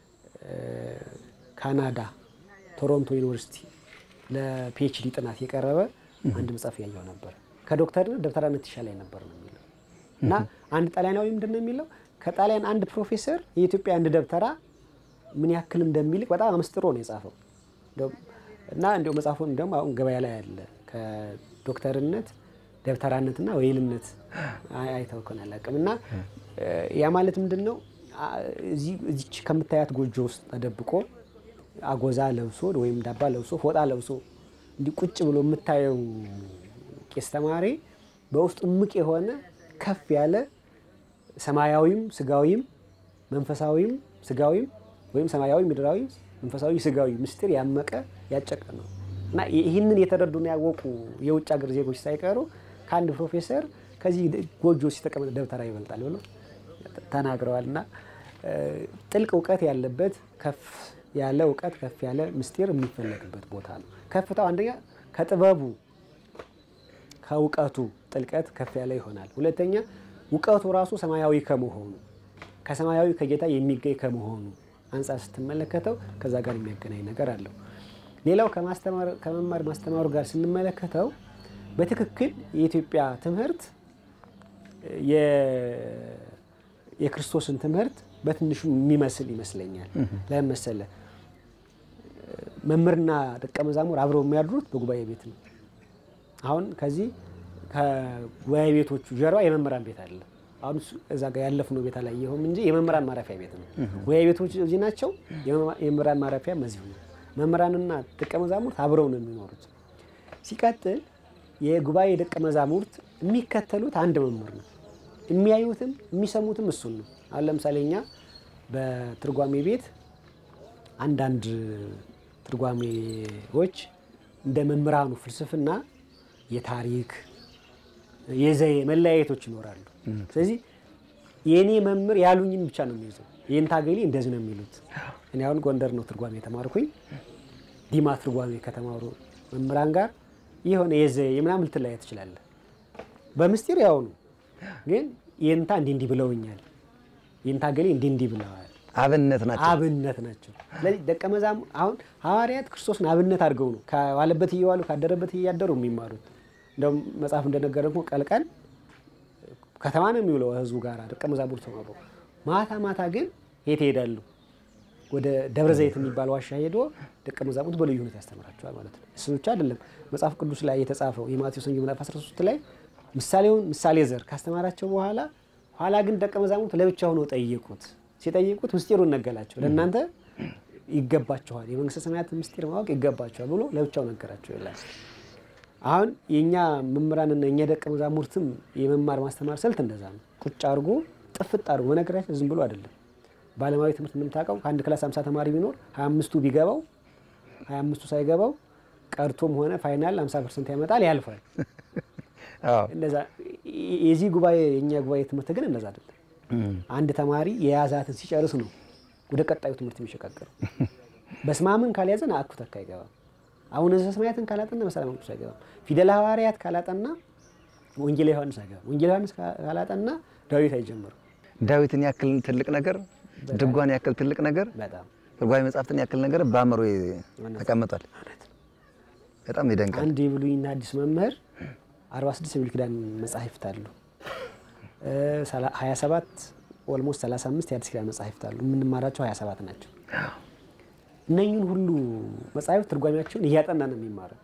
S2: ካናዳ ቶሮንቶ ዩኒቨርሲቲ ለፒኤችዲ ጥናት የቀረበ አንድ መጽሐፍ ያየው ነበር። ከዶክተርነት ደብተራነት ይሻላል ነበር ነው የሚለው እና አንድ ጣሊያናዊ ምንድን ነው የሚለው ከጣሊያን አንድ ፕሮፌሰር የኢትዮጵያ አንድ ደብተራ ምን ያክል እንደሚልቅ በጣም አመስጥሮ ነው የጻፈው እና እንዲሁ መጽሐፉን እንዲሁም አሁን ገበያ ላይ ያለ ከዶክተርነት ደብተራነትና ወይልነት አይተው ከሆነ አላውቅም። እና ያ ማለት ምንድን ነው እዚች ከምታያት ጎጆ ውስጥ ተደብቆ አጎዛ ለብሶ ወይም ዳባ ለብሶ ፎጣ ለብሶ እንዲህ ቁጭ ብሎ የምታየው ቄስ ተማሪ በውስጡ እምቅ የሆነ ከፍ ያለ ሰማያዊም ስጋዊም መንፈሳዊም ስጋዊም ወይም ሰማያዊ ምድራዊ መንፈሳዊ ስጋዊ ምስጢር ያመቀ ያጨቀ ነው እና ይህንን የተረዱና ያወቁ የውጭ ሀገር ዜጎች ሳይቀሩ ከአንድ ፕሮፌሰር ከዚህ ጎጆ ሲተቀመጠ ደብተራ ይበልጣል ብሎ ተናግረዋል። እና ጥልቅ እውቀት ያለበት ከፍ ያለ እውቀት ከፍ ያለ ምስጢር የሚፈለግበት ቦታ ነው። ከፍታው አንደኛ ከጥበቡ ከእውቀቱ ጥልቀት ከፍ ያለ ይሆናል። ሁለተኛ እውቀቱ ራሱ ሰማያዊ ከመሆኑ ከሰማያዊ ከጌታ የሚገኝ ከመሆኑ አንጻር ስትመለከተው ከዛ ጋር የሚያገናኝ ነገር አለው። ሌላው ከመማር ማስተማሩ ጋር ስንመለከተው በትክክል የኢትዮጵያ ትምህርት የክርስቶስን ትምህርት በትንሹ የሚመስል ይመስለኛል። ለምን መሰለህ? መምህርና ደቀ መዛሙር አብረው የሚያድሩት በጉባኤ ቤት ነው። አሁን ከዚህ ከጉባኤ ቤቶቹ ጀርባ የመምህራን ቤት አለ። አሁን እዛ ጋር ያለፍነው ቤት አላየኸውም እንጂ የመምህራን ማረፊያ ቤት ነው። ጉባኤ ቤቶች እዚህ ናቸው። የመምህራን ማረፊያም እዚሁ ነው። መምህራንና ደቀ መዛሙርት አብረው ነው የሚኖሩት። ሲቀጥል የጉባኤ ደቀ መዛሙርት የሚከተሉት አንድ መምህር ነው። የሚያዩትም የሚሰሙትም እሱን ነው። አሁን ለምሳሌ እኛ በትርጓሜ ቤት አንዳንድ ትርጓሜዎች እንደ መምህራኑ ፍልስፍና የታሪክ የዘዬ መለያየቶች ይኖራሉ። ስለዚህ የእኔ መምህር ያሉኝን ብቻ ነው የሚይዘው። ይህን ታገሌ እንደዚህ ነው የሚሉት። እኔ አሁን ጎንደር ነው ትርጓሜ የተማርኩኝ። ዲማ ትርጓሜ ከተማሩ መምህራን ጋር የሆነ የዘዬ ምናምን ልትለያይ ትችላለህ። በምስጢር ያው ነው፣ ግን ይህንታ እንዲህ እንዲህ ብለውኛል፣ ይህንታ ገሌ እንዲህ እንዲህ ብለዋል።
S1: አብነት ናቸው።
S2: አብነት ናቸው። ስለዚህ ደቀ መዛሙርት አሁን ሐዋርያት ክርስቶስን አብነት አድርገው ነው ከዋለበት እየዋሉ ካደረበት እያደሩ የሚማሩት። እንደውም መጽሐፍ እንደነገረ ደግሞ ቀልቀል ከተማ ነው የሚውለው ህዝቡ ጋር ደቀ መዛሙርት ተማሩ። ማታ ማታ ግን የት ይሄዳሉ? ወደ ደብረ ዘይት የሚባል ዋሻ ሄዶ ደቀ መዛሙርት በልዩ ሁኔታ ያስተምራቸዋል ማለት ነው። እሱ ብቻ አይደለም። መጽሐፍ ቅዱስ ላይ የተጻፈው የማቴዎስ ወንጌል ምዕራፍ 13 ላይ ምሳሌውን ምሳሌ ዘር ካስተማራቸው በኋላ ኋላ ግን ደቀ መዛሙርት ለብቻ ሆነው ጠየቁት። ሲጠይቁት ምስጢሩን ነገላቸው። ለእናንተ ይገባችኋል፣ የመንግስተ ሰማያትን ምስጢር ማወቅ ይገባችኋል ብሎ ለብቻው ነገራቸው ይላል። አሁን የእኛ መምህራንና የእኛ ደቀ መዛሙርትም የመማር ማስተማር ስልት እንደዛ ነው። ቁጭ አድርጎ ጥፍጥ አድርጎ በነገራችን ዝም ብሎ አይደለም። በዓለማዊ ትምህርት እንደምታውቀው ከአንድ ክላስ አምሳ ተማሪ ቢኖር ሀያ አምስቱ ቢገባው ሀያ አምስቱ ሳይገባው ቀርቶም ሆነ ፋይናል አምሳ ፐርሰንት ያመጣል ያልፋል። እንደዛ የዚህ ጉባኤ የእኛ ጉባኤ ትምህርት ግን እንደዛ አይደለም። አንድ ተማሪ የያዛትን ሲጨርስ ነው ወደ ቀጣዩ ትምህርት የሚሸጋገረው። በስማምን ካልያዘን አኩ ተካ አይገባም። አቡነ ዘበሰማያትን ካላጠና መሰላም ቅዱስ አይገባም። ፊደለ ሐዋርያት ካላጠና ወንጌል ዮሐንስ አይገባም። ወንጌል ዮሐንስ ካላጠና ዳዊት አይጀምርም።
S1: ዳዊትን ያክል ትልቅ ነገር፣ ድጓን ያክል ትልቅ ነገር፣
S2: በጣም
S1: ትርጓሜ መጽሐፍትን ያክል ነገር በአእምሮ ተቀምጧል። በጣም ይደንቃል።
S2: አንድ የብሉይና አዲስ መምህር 46 የብሉይ ኪዳን መጻሕፍት አሉ። 27 ኦልሞስት 35 የአዲስ ኪዳን መጻሕፍት አሉ። የምንማራቸው 27 ናቸው። እነኝን ሁሉ መጻሕፍት ትርጓሜያቸውን እያጠና ነው የሚማረው።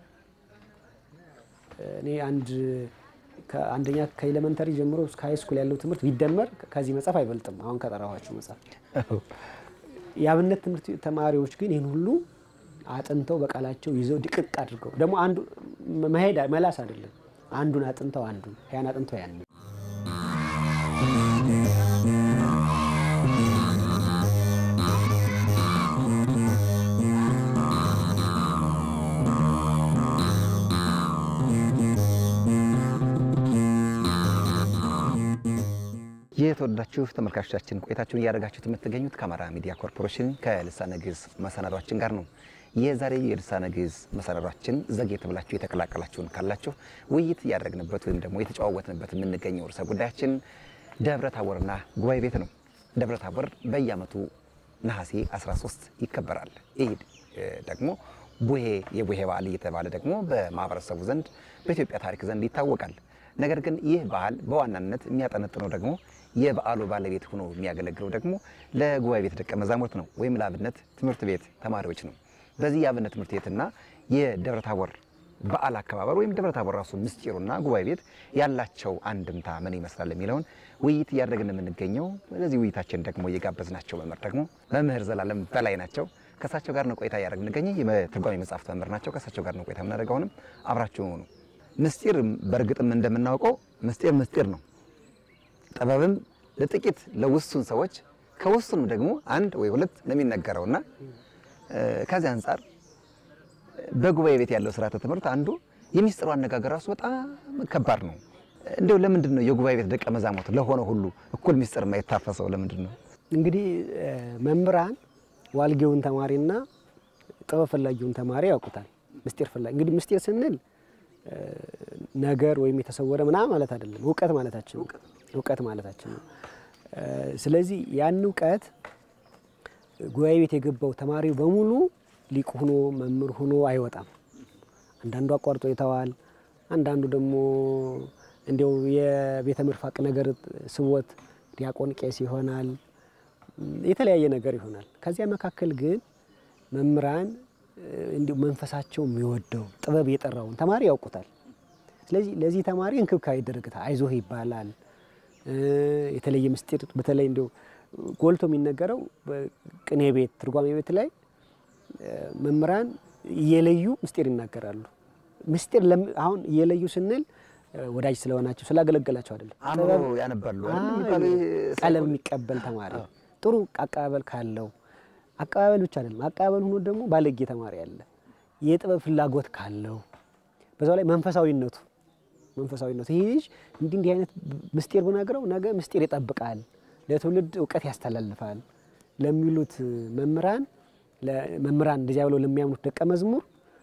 S2: እኔ አንድ ከአንደኛ ከኤሌመንተሪ ጀምሮ እስከ ሃይ ስኩል ያለው ትምህርት ቢደመር ከዚህ መጽሐፍ አይበልጥም። አሁን ከጠራኋቸው መጽሐፍ የአብነት ትምህርት ተማሪዎች ግን ይህን ሁሉ አጥንተው በቃላቸው ይዘው ድቅቅ አድርገው ደግሞ አንዱ መሄድ መላስ አይደለም። አንዱን አጥንተው አንዱን ያን አጥንተው ያን
S1: የተወደዳችሁ ተመልካቾቻችን ቆይታችሁን እያደረጋችሁት የምትገኙት ከአማራ ሚዲያ ኮርፖሬሽን ከልሳነ ግዕዝ መሰናዷችን ጋር ነው። የዛሬ የልሳነ ግዕዝ መሰናዷችን ዘግየት ብላችሁ የተቀላቀላችሁን ካላችሁ ውይይት እያደረግንበት ወይም ደግሞ የተጨዋወትንበት የምንገኘው ርዕሰ ጉዳያችን ደብረ ታቦርና ጉባኤ ቤት ነው። ደብረ ታቦር በየዓመቱ ነሐሴ 13 ይከበራል። ይህ ደግሞ ቡሄ የቡሄ በዓል እየተባለ ደግሞ በማህበረሰቡ ዘንድ በኢትዮጵያ ታሪክ ዘንድ ይታወቃል። ነገር ግን ይህ በዓል በዋናነት የሚያጠነጥነው ደግሞ የበዓሉ ባለቤት ሆኖ የሚያገለግለው ደግሞ ለጉባኤ ቤት ደቀ መዛሙርት ነው ወይም ለአብነት ትምህርት ቤት ተማሪዎች ነው። በዚህ የአብነት ትምህርት ቤትና የደብረ ታቦር በዓል አከባበር ወይም ደብረ ታቦር ራሱ ምስጢሩና ጉባኤ ቤት ያላቸው አንድምታ ምን ይመስላል የሚለውን ውይይት እያደረግን የምንገኘው። ለዚህ ውይይታችን ደግሞ እየጋበዝናቸው መምህር ደግሞ መምህር ዘላለም በላይ ናቸው። ከእሳቸው ጋር ነው ቆይታ እያደረግን እንገኘ የትርጓሜ መጽሐፍት መምህር ናቸው። ከእሳቸው ጋር ነው ቆይታ የምናደርገው። አሁንም አብራችሁ ሆኑ። ምስጢር በእርግጥም እንደምናውቀው ምስጢር ምስጢር ነው። ጥበብም ለጥቂት ለውሱን ሰዎች ከውሱንም ደግሞ አንድ ወይ ሁለት ነው የሚነገረውና ከዚህ አንጻር በጉባኤ ቤት ያለው ስርዓተ ትምህርት አንዱ የሚስጥሩ አነጋገር ራሱ በጣም ከባድ ነው። እንደው ለምንድን ነው የጉባኤ ቤት ደቀ መዛሙርት ለሆነ ሁሉ እኩል ሚስጥር የማይታፈሰው ለምንድን ነው?
S2: እንግዲህ መምህራን ዋልጌውን ተማሪና ጥበብ ፈላጊውን ተማሪ ያውቁታል። ምስጢር ፈላጊ እንግዲህ ምስጢር ስንል ነገር ወይም የተሰወረ ምናምን ማለት አይደለም፣ እውቀት ማለታችን ነው። እውቀት ማለታችን ነው። ስለዚህ ያን እውቀት ጉባኤ ቤት የገባው ተማሪው በሙሉ ሊቅ ሆኖ መምህር ሆኖ አይወጣም። አንዳንዱ አቋርጦ ይተዋል። አንዳንዱ ደግሞ እንዲያው የቤተ ምርፋቅ ነገር ስቦት ዲያቆን ቄስ ይሆናል። የተለያየ ነገር ይሆናል። ከዚያ መካከል ግን መምህራን እንዲሁ መንፈሳቸው የሚወደው ጥበብ የጠራውን ተማሪ ያውቁታል። ስለዚህ ለዚህ ተማሪ እንክብካቤ ይደረግታል። አይዞህ ይባላል። የተለየ ምስጢር በተለይ እንዲሁ ጎልቶ የሚነገረው ቅኔ ቤት፣ ትርጓሜ ቤት ላይ መምህራን እየለዩ ምስጢር ይናገራሉ። ምስጢር አሁን እየለዩ ስንል ወዳጅ ስለሆናቸው ስላገለገላቸው አይደለም።
S1: አእምሮ ያነባሉ
S2: ቀለም የሚቀበል ተማሪ ጥሩ አቀባበል ካለው አቀባበል ብቻ አይደለም፣ አቀባበል ሆኖ ደግሞ ባለጌ ተማሪ አለ። የጥበብ ፍላጎት ካለው በዛው ላይ መንፈሳዊነቱ መንፈሳዊነቱ ይህ ልጅ እንዲህ እንዲህ አይነት ምስጢር ብነግረው ነገ ምስጢር ይጠብቃል፣ ለትውልድ እውቀት ያስተላልፋል ለሚሉት መምህራን መምህራን እንደዚያ ብለው ለሚያምኑት ደቀ መዝሙር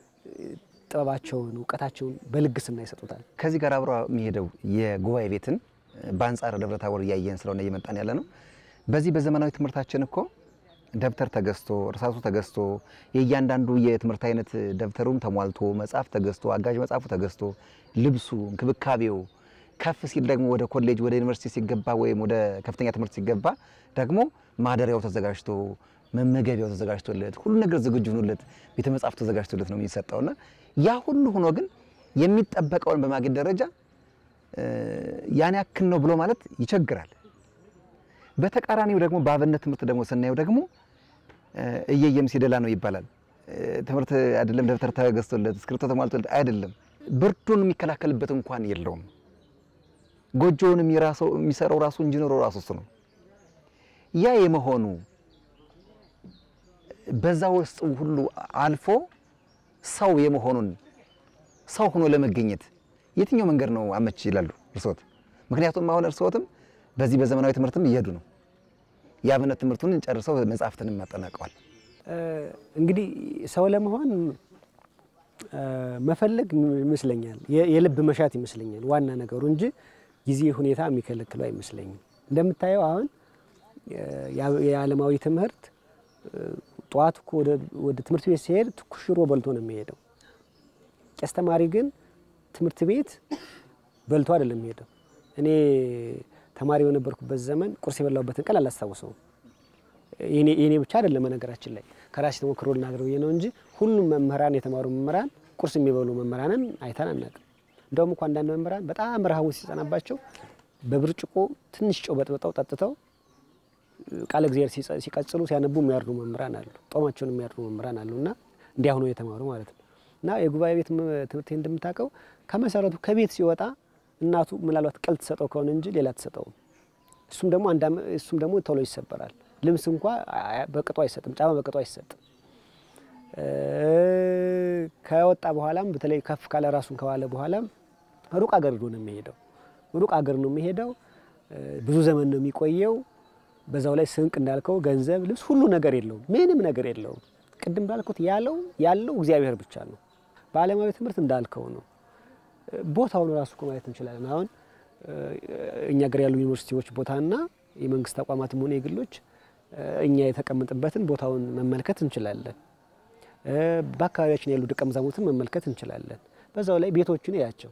S2: ጥበባቸውን እውቀታቸውን በልግስና ይሰጡታል።
S1: ከዚህ ጋር አብሮ የሚሄደው የጉባኤ ቤትን በአንጻር ደብረ ታቦር እያየን ስለሆነ እየመጣን ያለ ነው። በዚህ በዘመናዊ ትምህርታችን እኮ ደብተር ተገዝቶ እርሳሱ ተገዝቶ የእያንዳንዱ የትምህርት አይነት ደብተሩም ተሟልቶ መጽሐፍ ተገዝቶ አጋዥ መጽሐፉ ተገዝቶ ልብሱ፣ እንክብካቤው ከፍ ሲል ደግሞ ወደ ኮሌጅ ወደ ዩኒቨርሲቲ ሲገባ ወይም ወደ ከፍተኛ ትምህርት ሲገባ ደግሞ ማደሪያው ተዘጋጅቶ መመገቢያው ተዘጋጅቶለት ሁሉ ነገር ዝግጁ ሆኖለት ቤተ መጽሐፍ ተዘጋጅቶለት ነው የሚሰጠውና ያ ሁሉ ሆኖ ግን የሚጠበቀውን በማግኘት ደረጃ ያን ያክል ነው ብሎ ማለት ይቸግራል። በተቃራኒው ደግሞ በአብነት ትምህርት ደግሞ ስናየው ደግሞ እየየም ሲደላ ነው ይባላል። ትምህርት አይደለም ደብተር ተገዝቶለት እስክሪብቶ ተሟልቶለት አይደለም፣ ብርዱን የሚከላከልበት እንኳን የለውም። ጎጆውን የሚሰራው ራሱ ኢንጂነሩ ራሱ እሱ ነው። ያ የመሆኑ በዛ ውስጥ ሁሉ አልፎ ሰው የመሆኑን ሰው ሆኖ ለመገኘት የትኛው መንገድ ነው አመች ይላሉ እርስዎት? ምክንያቱም አሁን እርስዎትም በዚህ በዘመናዊ ትምህርትም እየሄዱ ነው። የአብነት ትምህርቱን ጨርሰው መጽሐፍትንም ያጠናቀዋል።
S2: እንግዲህ ሰው ለመሆን መፈለግ ይመስለኛል፣ የልብ መሻት ይመስለኛል ዋና ነገሩ እንጂ ጊዜ ሁኔታ የሚከለክለው አይመስለኝም። እንደምታየው አሁን የዓለማዊ ትምህርት ጠዋት እኮ ወደ ትምህርት ቤት ሲሄድ ትኩስ ሽሮ በልቶ ነው የሚሄደው። ቄስ ተማሪ ግን ትምህርት ቤት በልቶ አይደለም የሚሄደው። እኔ ተማሪ በነበርኩበት ዘመን ቁርስ የበላሁበትን ቀን አላስታውሰውም። የኔ ብቻ አይደለም በነገራችን ላይ ከራሴ ተሞክሮ ልናገር ብዬ ነው እንጂ ሁሉም መምህራን የተማሩ መምህራን ቁርስ የሚበሉ መምህራንን አይተን አናውቅም። እንደውም እኮ አንዳንድ መምህራን በጣም ረሃቡ ሲጸናባቸው በብርጭቆ ትንሽ ጨው በጥብጠው ጠጥተው ቃለ እግዚአብሔር ሲቀጽሉ ሲያነቡ የሚያድሩ መምህራን አሉ። ጦማቸውን የሚያድሩ መምህራን አሉ እና እንዲያ ሆነው የተማሩ ማለት ነው። እና የጉባኤ ቤት ትምህርት እንደምታውቀው ከመሰረቱ ከቤት ሲወጣ እናቱ ምናልባት ቅል ትሰጠው ከሆነ እንጂ ሌላ ትሰጠውም። እሱም ደግሞ እሱም ደግሞ ቶሎ ይሰበራል። ልብስ እንኳ በቅጡ አይሰጥም። ጫማ በቅጡ አይሰጥም። ከወጣ በኋላም በተለይ ከፍ ካለ ራሱን ከዋለ በኋላም ሩቅ አገር ነው የሚሄደው። ሩቅ አገር ነው የሚሄደው። ብዙ ዘመን ነው የሚቆየው። በዛው ላይ ስንቅ እንዳልከው ገንዘብ፣ ልብስ፣ ሁሉ ነገር የለውም። ምንም ነገር የለውም። ቅድም እንዳልኩት ያለው ያለው እግዚአብሔር ብቻ ነው። በዓለማዊ ትምህርት እንዳልከው ነው። ቦታውን ራሱ እኮ ማየት እንችላለን። አሁን እኛ ሀገር ያሉ ዩኒቨርሲቲዎች ቦታና የመንግስት ተቋማትም ሆነ የግሎች እኛ የተቀመጥበትን ቦታውን መመልከት እንችላለን። በአካባቢያችን ያሉ ደቀ መዛሙርትን መመልከት እንችላለን። በዛው ላይ ቤቶችን ያቸው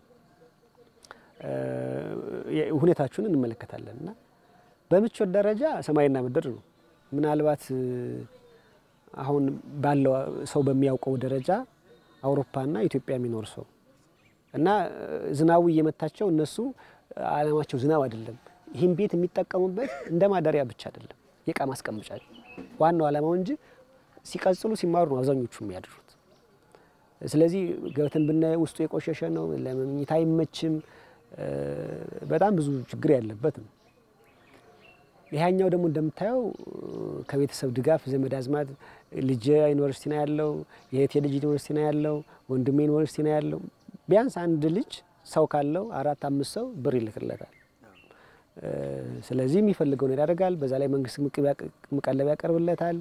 S2: ሁኔታችሁን እንመለከታለን እና በምቾት ደረጃ ሰማይና ምድር ነው። ምናልባት አሁን ባለው ሰው በሚያውቀው ደረጃ አውሮፓና ኢትዮጵያ የሚኖር ሰው እና ዝናቡ እየመታቸው እነሱ አላማቸው ዝናብ አይደለም። ይህን ቤት የሚጠቀሙበት እንደ ማደሪያ ብቻ አይደለም፣ የእቃ ማስቀመጫ ዋናው አላማው እንጂ ሲቀጽሉ ሲማሩ ነው አብዛኞቹ የሚያድሩት። ስለዚህ ገብተን ብናየ ውስጡ የቆሸሸ ነው፣ ለመኝታ አይመችም፣ በጣም ብዙ ችግር ያለበት ነው። ይሄኛው ደግሞ እንደምታየው ከቤተሰብ ድጋፍ ዘመድ አዝማድ ልጅ ዩኒቨርሲቲ ነው ያለው፣ የእህቴ ልጅ ዩኒቨርሲቲ ነው ያለው፣ ወንድሜ ዩኒቨርሲቲ ነው ያለው። ቢያንስ አንድ ልጅ ሰው ካለው አራት አምስት ሰው ብር ይልክለታል። ስለዚህ የሚፈልገውን ያደርጋል። በዛ ላይ መንግስት መቀለብ ያቀርብለታል።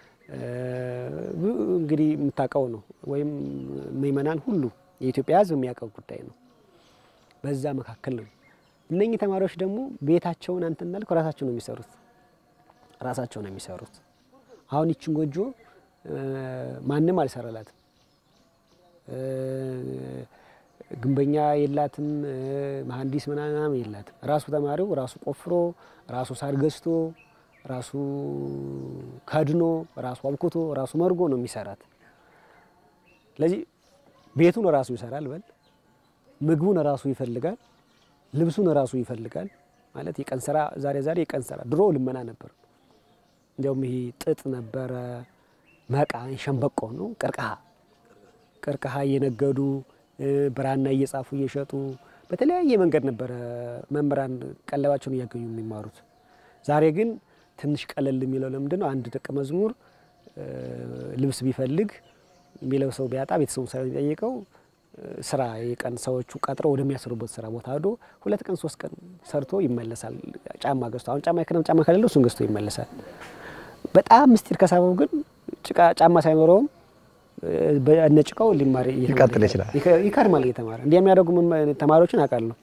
S2: እንግዲህ የምታውቀው ነው ወይም ምእመናን ሁሉ የኢትዮጵያ ሕዝብ የሚያውቀው ጉዳይ ነው። በዛ መካከል ነው እነኚህ ተማሪዎች ደግሞ ቤታቸውን አንተ እንዳልክ ራሳቸው ነው የሚሰሩት ራሳቸው ነው የሚሰሩት። አሁን ይችን ጎጆ ማንም አልሰራላትም። ግንበኛ የላትም፣ መሀንዲስ ምናምን የላትም። ራሱ ተማሪው ራሱ ቆፍሮ ራሱ ሳር ገዝቶ ራሱ ከድኖ ራሱ አብኩቶ ራሱ መርጎ ነው የሚሰራት። ስለዚህ ቤቱን ራሱ ይሰራል በል ምግቡን ራሱ ይፈልጋል ልብሱን ራሱ ይፈልጋል። ማለት የቀን ስራ ዛሬ ዛሬ የቀን ስራ ድሮ ልመና ነበር። እንዲያውም ይሄ ጥጥ ነበረ፣ መቃ፣ ሸንበቆ ነው፣ ቀርቀሃ ቀርቀሃ እየነገዱ ብራና እየጻፉ እየሸጡ በተለያየ መንገድ ነበረ መምህራን ቀለባቸውን እያገኙ የሚማሩት። ዛሬ ግን ትንሽ ቀለል የሚለው ለምንድን ነው? አንድ ደቀ መዝሙር ልብስ ቢፈልግ የሚለብሰው ቢያጣ ቤተሰቡ ሳይሆን የሚጠይቀው ስራ የቀን ሰዎቹ ቀጥረው ወደሚያሰሩበት ስራ ቦታ ሄዶ ሁለት ቀን ሶስት ቀን ሰርቶ ይመለሳል። ጫማ ገዝቶ አሁን ጫማ የክረምት ጫማ ከሌለው እሱን ገዝቶ ይመለሳል። በጣም ምስጢር ከሳበው ግን ጭቃ ጫማ ሳይኖረውም በነጭቃው ሊማር
S1: ሊቀጥል ይችላል።
S2: ይከርማል እየተማረ እንዲህ የሚያደርጉ ተማሪዎችን አውቃለሁ።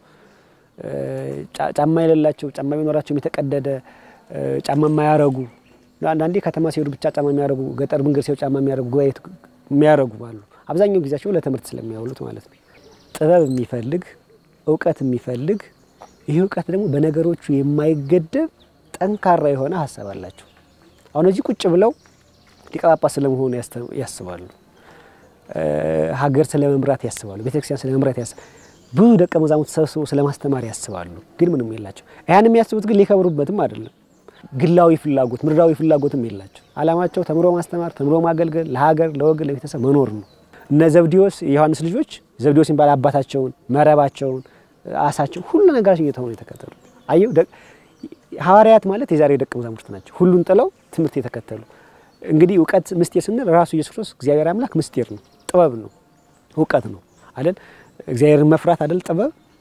S2: ጫማ የሌላቸው ጫማ ቢኖራቸው የተቀደደ ጫማ የማያረጉ አንዳንዴ ከተማ ሲሄዱ ብቻ ጫማ የሚያረጉ ገጠር መንገድ ሲሄዱ ጫማ የሚያረጉ ጉባኤ የሚያረጉ አሉ። አብዛኛው ጊዜያቸው ለትምህርት ስለሚያውሉት ማለት ነው። ጥበብ የሚፈልግ እውቀት የሚፈልግ ይህ እውቀት ደግሞ በነገሮቹ የማይገደብ ጠንካራ የሆነ ሀሳብ አላቸው። አሁን እዚህ ቁጭ ብለው ሊቀ ጳጳስ ስለመሆኑ ያስባሉ። ሀገር ስለ መምራት ያስባሉ። ቤተክርስቲያን ስለ መምራት ያስባሉ። ብዙ ደቀ መዛሙርት ሰብስበው ስለ ማስተማር ያስባሉ። ግን ምንም የላቸው። ያን የሚያስቡት ግን ሊከብሩበትም አይደለም። ግላዊ ፍላጎት፣ ምድራዊ ፍላጎትም የላቸው። አላማቸው ተምሮ ማስተማር፣ ተምሮ ማገልገል፣ ለሀገር፣ ለወገን፣ ለቤተሰብ መኖር ነው። እነ ዘብዴዎስ የዮሐንስ ልጆች ዘብዴዎስ የሚባል አባታቸውን፣ መረባቸውን፣ አሳቸውን ሁሉ ነገራቸው እየተሆኑ የተከተሉ አየው። ሐዋርያት ማለት የዛሬ ደቀ መዛሙርት ናቸው። ሁሉን ጥለው ትምህርት የተከተሉ እንግዲህ እውቀት ምስጢር ስንል ራሱ ኢየሱስ ክርስቶስ እግዚአብሔር አምላክ ምስጢር ነው፣ ጥበብ ነው፣ እውቀት ነው አይደል? እግዚአብሔርን መፍራት አይደል ጥበብ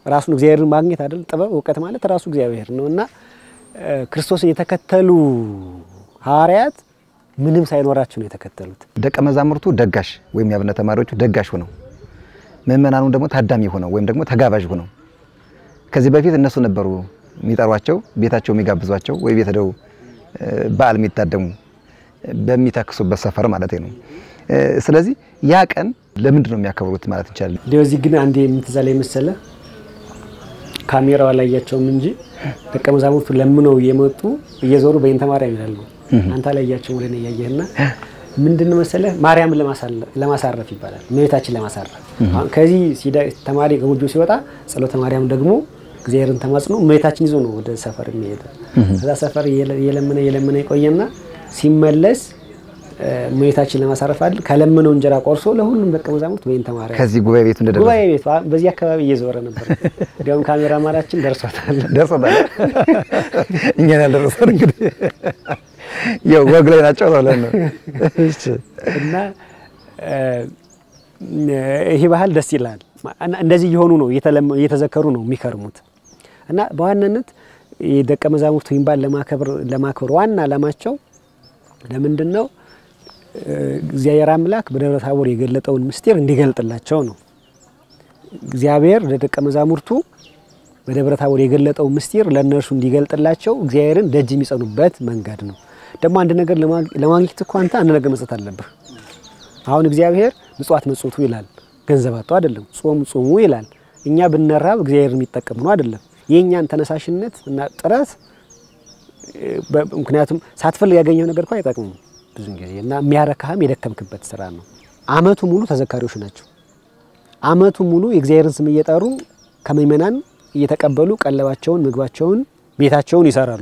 S2: ራሱን እግዚአብሔርን ማግኘት አይደል? ጥበብ እውቀት ማለት ራሱ እግዚአብሔር ነው እና ክርስቶስን የተከተሉ ሐዋርያት ምንም ሳይኖራቸው ነው የተከተሉት።
S1: ደቀ መዛሙርቱ ደጋሽ ወይም የአብነት ተማሪዎቹ ደጋሽ ሆነው ምእመናኑ ደግሞ ታዳሚ ሆነው ወይም ደግሞ ተጋባዥ ሆነው ከዚህ በፊት እነሱ ነበሩ የሚጠሯቸው ቤታቸው የሚጋብዟቸው ወይ ቤት ሄደው በዓል የሚታደሙ በሚተክሱበት ሰፈር ማለት ነው። ስለዚህ ያ ቀን ለምንድን ነው የሚያከብሩት ማለት እንችላለን?
S2: እንዲያው እዚህ ግን አንዴ የምትዛ ላይ መሰለ ካሜራው አላያቸውም እንጂ ደቀ መዛሙርቱ ለምነው እየመጡ እየዞሩ በይንተ ማርያም ይላሉ። አንተ አላያቸውም ወደ እኔ እያየህና ምንድን መሰለ ማርያምን ለማሳረፍ ይባላል። እመቤታችን ለማሳረፍ ከዚህ ተማሪ ከጎጆ ሲወጣ ጸሎተ ማርያም ደግሞ እግዚአብሔርን ተማጽኖ እመቤታችን ይዞ ነው ወደ ሰፈር የሚሄደው። ከዛ ሰፈር እየለመነ እየለመነ የቆየና ሲመለስ እመቤታችን ለማሳረፍ አይደል ከለመነው እንጀራ ቆርሶ ለሁሉም ደቀ መዛሙርት በይንተ ማርያም
S1: ከዚህ ጉባኤ ቤቱ እንደደረሰ
S2: ጉባኤ ቤቱ በዚህ አካባቢ እየዞረ ነበር። እንዲያውም ካሜራ ማራችን ደርሶታል
S1: ደርሶታል። እኛን ያልደረሰን እንግዲህ ያው ወግ ላይ ናቸው ብለን ነው። እሺ
S2: እና ይሄ ባህል ደስ ይላል። እንደዚህ እየሆኑ ነው እየተዘከሩ ነው የሚከርሙት። እና በዋናነት የደቀ መዛሙርቱ ይህን በዓል ለማክበር ዋና ዓላማቸው ለምንድን ነው? እግዚአብሔር አምላክ በደብረ ታቦር የገለጠውን ምስጢር እንዲገልጥላቸው ነው። እግዚአብሔር ለደቀ መዛሙርቱ በደብረ ታቦር የገለጠው ምስጢር ለእነርሱ እንዲገልጥላቸው እግዚአብሔርን ደጅ የሚጸኑበት መንገድ ነው። ደግሞ አንድ ነገር ለማግኘት እኮ አንተ አንድ ነገር መስጠት አለብህ። አሁን እግዚአብሔር ምጽዋት መጽቱ ይላል፣ ገንዘብ አጡ አይደለም። ጾም ጾሙ ይላል። እኛ ብንራብ እግዚአብሔር የሚጠቀም ነው አይደለም። የእኛን ተነሳሽነት እና ጥረት ምክንያቱም ሳትፈልግ ያገኘው ነገር እኮ አይጠቅምም ብዙ ጊዜ እና የሚያረካህም የደከምክበት ስራ ነው። አመቱ ሙሉ ተዘካሪዎች ናቸው። አመቱ ሙሉ የእግዚአብሔርን ስም እየጠሩ ከምእመናን እየተቀበሉ ቀለባቸውን፣ ምግባቸውን፣ ቤታቸውን ይሰራሉ።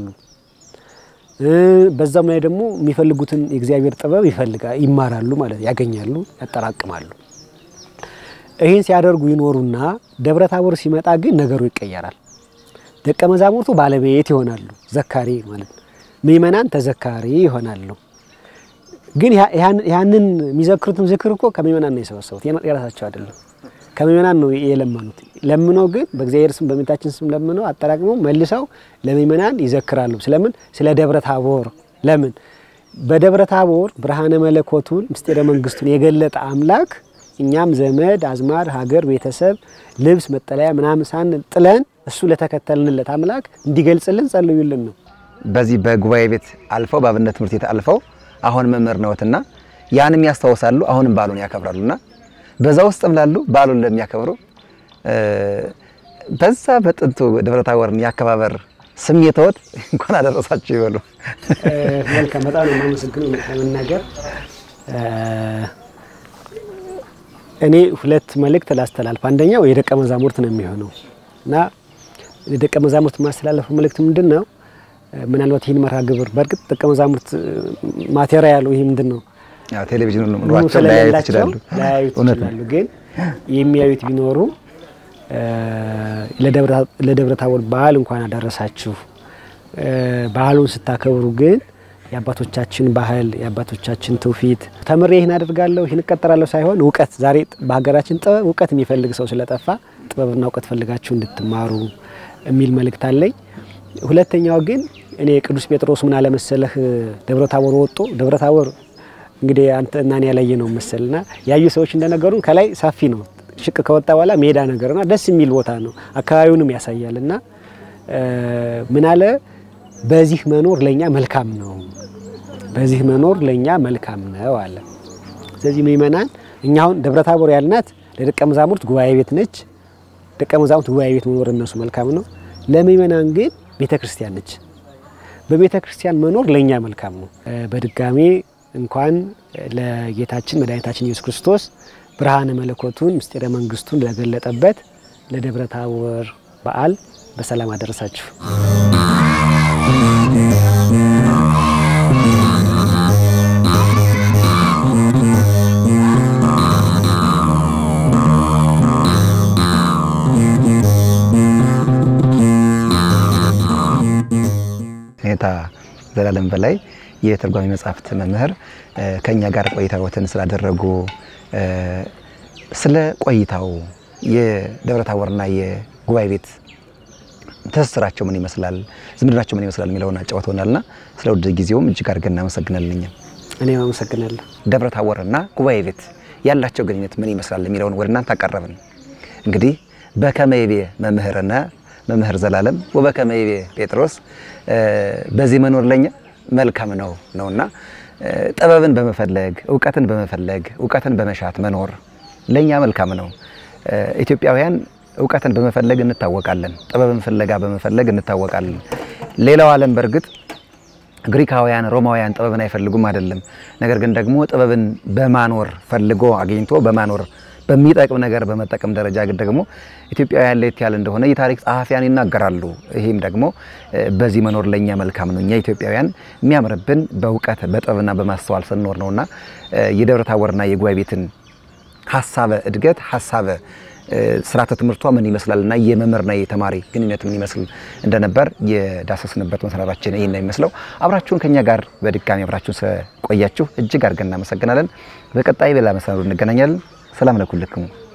S2: በዛም ላይ ደግሞ የሚፈልጉትን የእግዚአብሔር ጥበብ ይፈልጋ ይማራሉ ማለት ያገኛሉ፣ ያጠራቅማሉ። ይህን ሲያደርጉ ይኖሩና ደብረ ታቦር ሲመጣ ግን ነገሩ ይቀየራል። ደቀ መዛሙርቱ ባለቤት ይሆናሉ፣ ዘካሪ ማለት ነው። ምእመናን ተዘካሪ ይሆናሉ። ግን ያንን የሚዘክሩትም ዝክር እኮ ከምእመናን ነው የሰበሰቡት፣ የራሳቸው አይደለም። ከምእመናን ነው የለመኑት። ለምነው ግን በእግዚአብሔር ስም በእመቤታችን ስም ለምነው አጠራቅመው መልሰው ለምእመናን ይዘክራሉ። ስለምን? ስለ ደብረ ታቦር። ለምን? በደብረ ታቦር ብርሃነ መለኮቱን ምስጢረ መንግስቱን የገለጠ አምላክ እኛም ዘመድ አዝማድ፣ ሀገር፣ ቤተሰብ፣ ልብስ፣ መጠለያ ምናምን ሳን ጥለን እሱ ለተከተልንለት አምላክ እንዲገልጽልን ጸልዩልን ነው።
S1: በዚህ በጉባኤ ቤት አልፈው በአብነት ትምህርት ቤት አልፈው አሁን መምህር ነዎትና ያንም ያስታውሳሉ። አሁንም በዓሉን ያከብራሉና በዛ ውስጥም ላሉ በዓሉን ለሚያከብሩ በዛ በጥንቱ ደብረ ታቦርን የአከባበር ስሜትዎት እንኳን አደረሳችሁ ይበሉ።
S2: መልካም፣ በጣም ነው የማመሰግነው ለመናገር እኔ ሁለት መልእክት ላስተላልፍ። አንደኛው የደቀ መዛሙርት ነው የሚሆነው እና የደቀ መዛሙርት የማስተላለፈው መልእክት ምንድን ነው? ምናልባት ይህን መርሃ ግብር በእርግጥ ደቀ መዛሙርት ማቴሪያሉ ይህ ምንድን ነው
S1: ቴሌቪዥን ኑሯቸው ላያዩት ይችላሉ።
S2: ላያዩት
S1: እውነት ነው።
S2: ይችላሉ። ግን የሚያዩት ቢኖሩ ለደብረ ታቦር በዓል እንኳን አደረሳችሁ። ባህሉን ስታከብሩ ግን የአባቶቻችን ባህል የአባቶቻችን ትውፊት ተምሬ ይህን አደርጋለሁ ይህን እቀጠራለሁ ሳይሆን እውቀት ዛሬ በሀገራችን ጥበብ እውቀት የሚፈልግ ሰው ስለጠፋ ጥበብና እውቀት ፈልጋችሁ እንድትማሩ የሚል መልእክት አለኝ። ሁለተኛው ግን እኔ ቅዱስ ጴጥሮስ ምን አለመሰለህ ደብረ ታቦር ወጦ ደብረ ታቦር እንግዲህ አንተ እና እኔ ያላየ ነው መሰልና ያዩ ሰዎች እንደነገሩን ከላይ ሰፊ ነው ሽቅ ከወጣ በኋላ ሜዳ ነገርና ደስ የሚል ቦታ ነው። አካባቢውንም ያሳያል እና ምን አለ በዚህ መኖር ለኛ መልካም ነው፣ በዚህ መኖር ለኛ መልካም ነው አለ። ስለዚህ ምእመናን እኛ አሁን ደብረ ታቦር ያልናት ለደቀ መዛሙርት ጉባኤ ቤት ነች። ደቀ መዛሙርት ጉባኤ ቤት መኖር እነሱ መልካም ነው። ለምእመናን ግን ቤተ ክርስቲያን ነች። በቤተ ክርስቲያን መኖር ለኛ መልካም ነው። በድጋሜ እንኳን ለጌታችን መድኃኒታችን ኢየሱስ ክርስቶስ ብርሃነ መለኮቱን ምስጢረ መንግስቱን ለገለጠበት ለደብረ ታቦር በዓል በሰላም አደረሳችሁ።
S1: ኔታ ዘላለም በላይ የትርጓሜ መጽሐፍት መምህር ከኛ ጋር ቆይታዎትን ስላደረጉ ስለ ቆይታው የደብረ ታቦርና ጉባኤ ቤት ትስስራቸው ምን ይመስላል፣ ዝምድናቸው ምን ይመስላል የሚለውን አጫውተውናልና ስለ ውድ ጊዜውም እጅግ አድርገን እናመሰግናለን። እኛም
S2: እኔም አመሰግናለሁ።
S1: ደብረ ታቦርና ጉባኤ ቤት ያላቸው ግንኙነት ምን ይመስላል የሚለውን ወደ እናንተ አቀረብን። እንግዲህ በከመይቤ መምህርና መምህር ዘላለም ወበከመይቤ ጴጥሮስ በዚህ መኖር ለኛ መልካም ነው ነውና ጥበብን በመፈለግ እውቀትን በመፈለግ እውቀትን በመሻት መኖር ለኛ መልካም ነው። ኢትዮጵያውያን እውቀትን በመፈለግ እንታወቃለን። ጥበብን ፍለጋ በመፈለግ እንታወቃለን። ሌላው ዓለም በእርግጥ ግሪካውያን፣ ሮማውያን ጥበብን አይፈልጉም አይደለም። ነገር ግን ደግሞ ጥበብን በማኖር ፈልጎ አግኝቶ በማኖር በሚጠቅም ነገር በመጠቀም ደረጃ ግን ደግሞ ኢትዮጵያውያን ለየት ያለ እንደሆነ የታሪክ ጸሐፊያን ይናገራሉ። ይህም ደግሞ በዚህ መኖር ለእኛ መልካም ነው። እኛ ኢትዮጵያውያን የሚያምርብን በእውቀት በጥበብና በማስተዋል ስንኖር ነውና የደብረ ታቦርና የጉባኤ ቤትን ሀሳበ እድገት ሀሳበ ስርዓተ ትምህርቷ ምን ይመስላልና የመምህርና የተማሪ ግንኙነት ምን ይመስል እንደነበር የዳሰስንበት መሰናዷችን ይህን ነው የሚመስለው። አብራችሁን ከኛ ጋር በድጋሚ አብራችሁን ስለቆያችሁ እጅግ አድርገን እናመሰግናለን። በቀጣይ በሌላ መሰናዶ እንገናኛለን። ሰላም ለኩልክሙ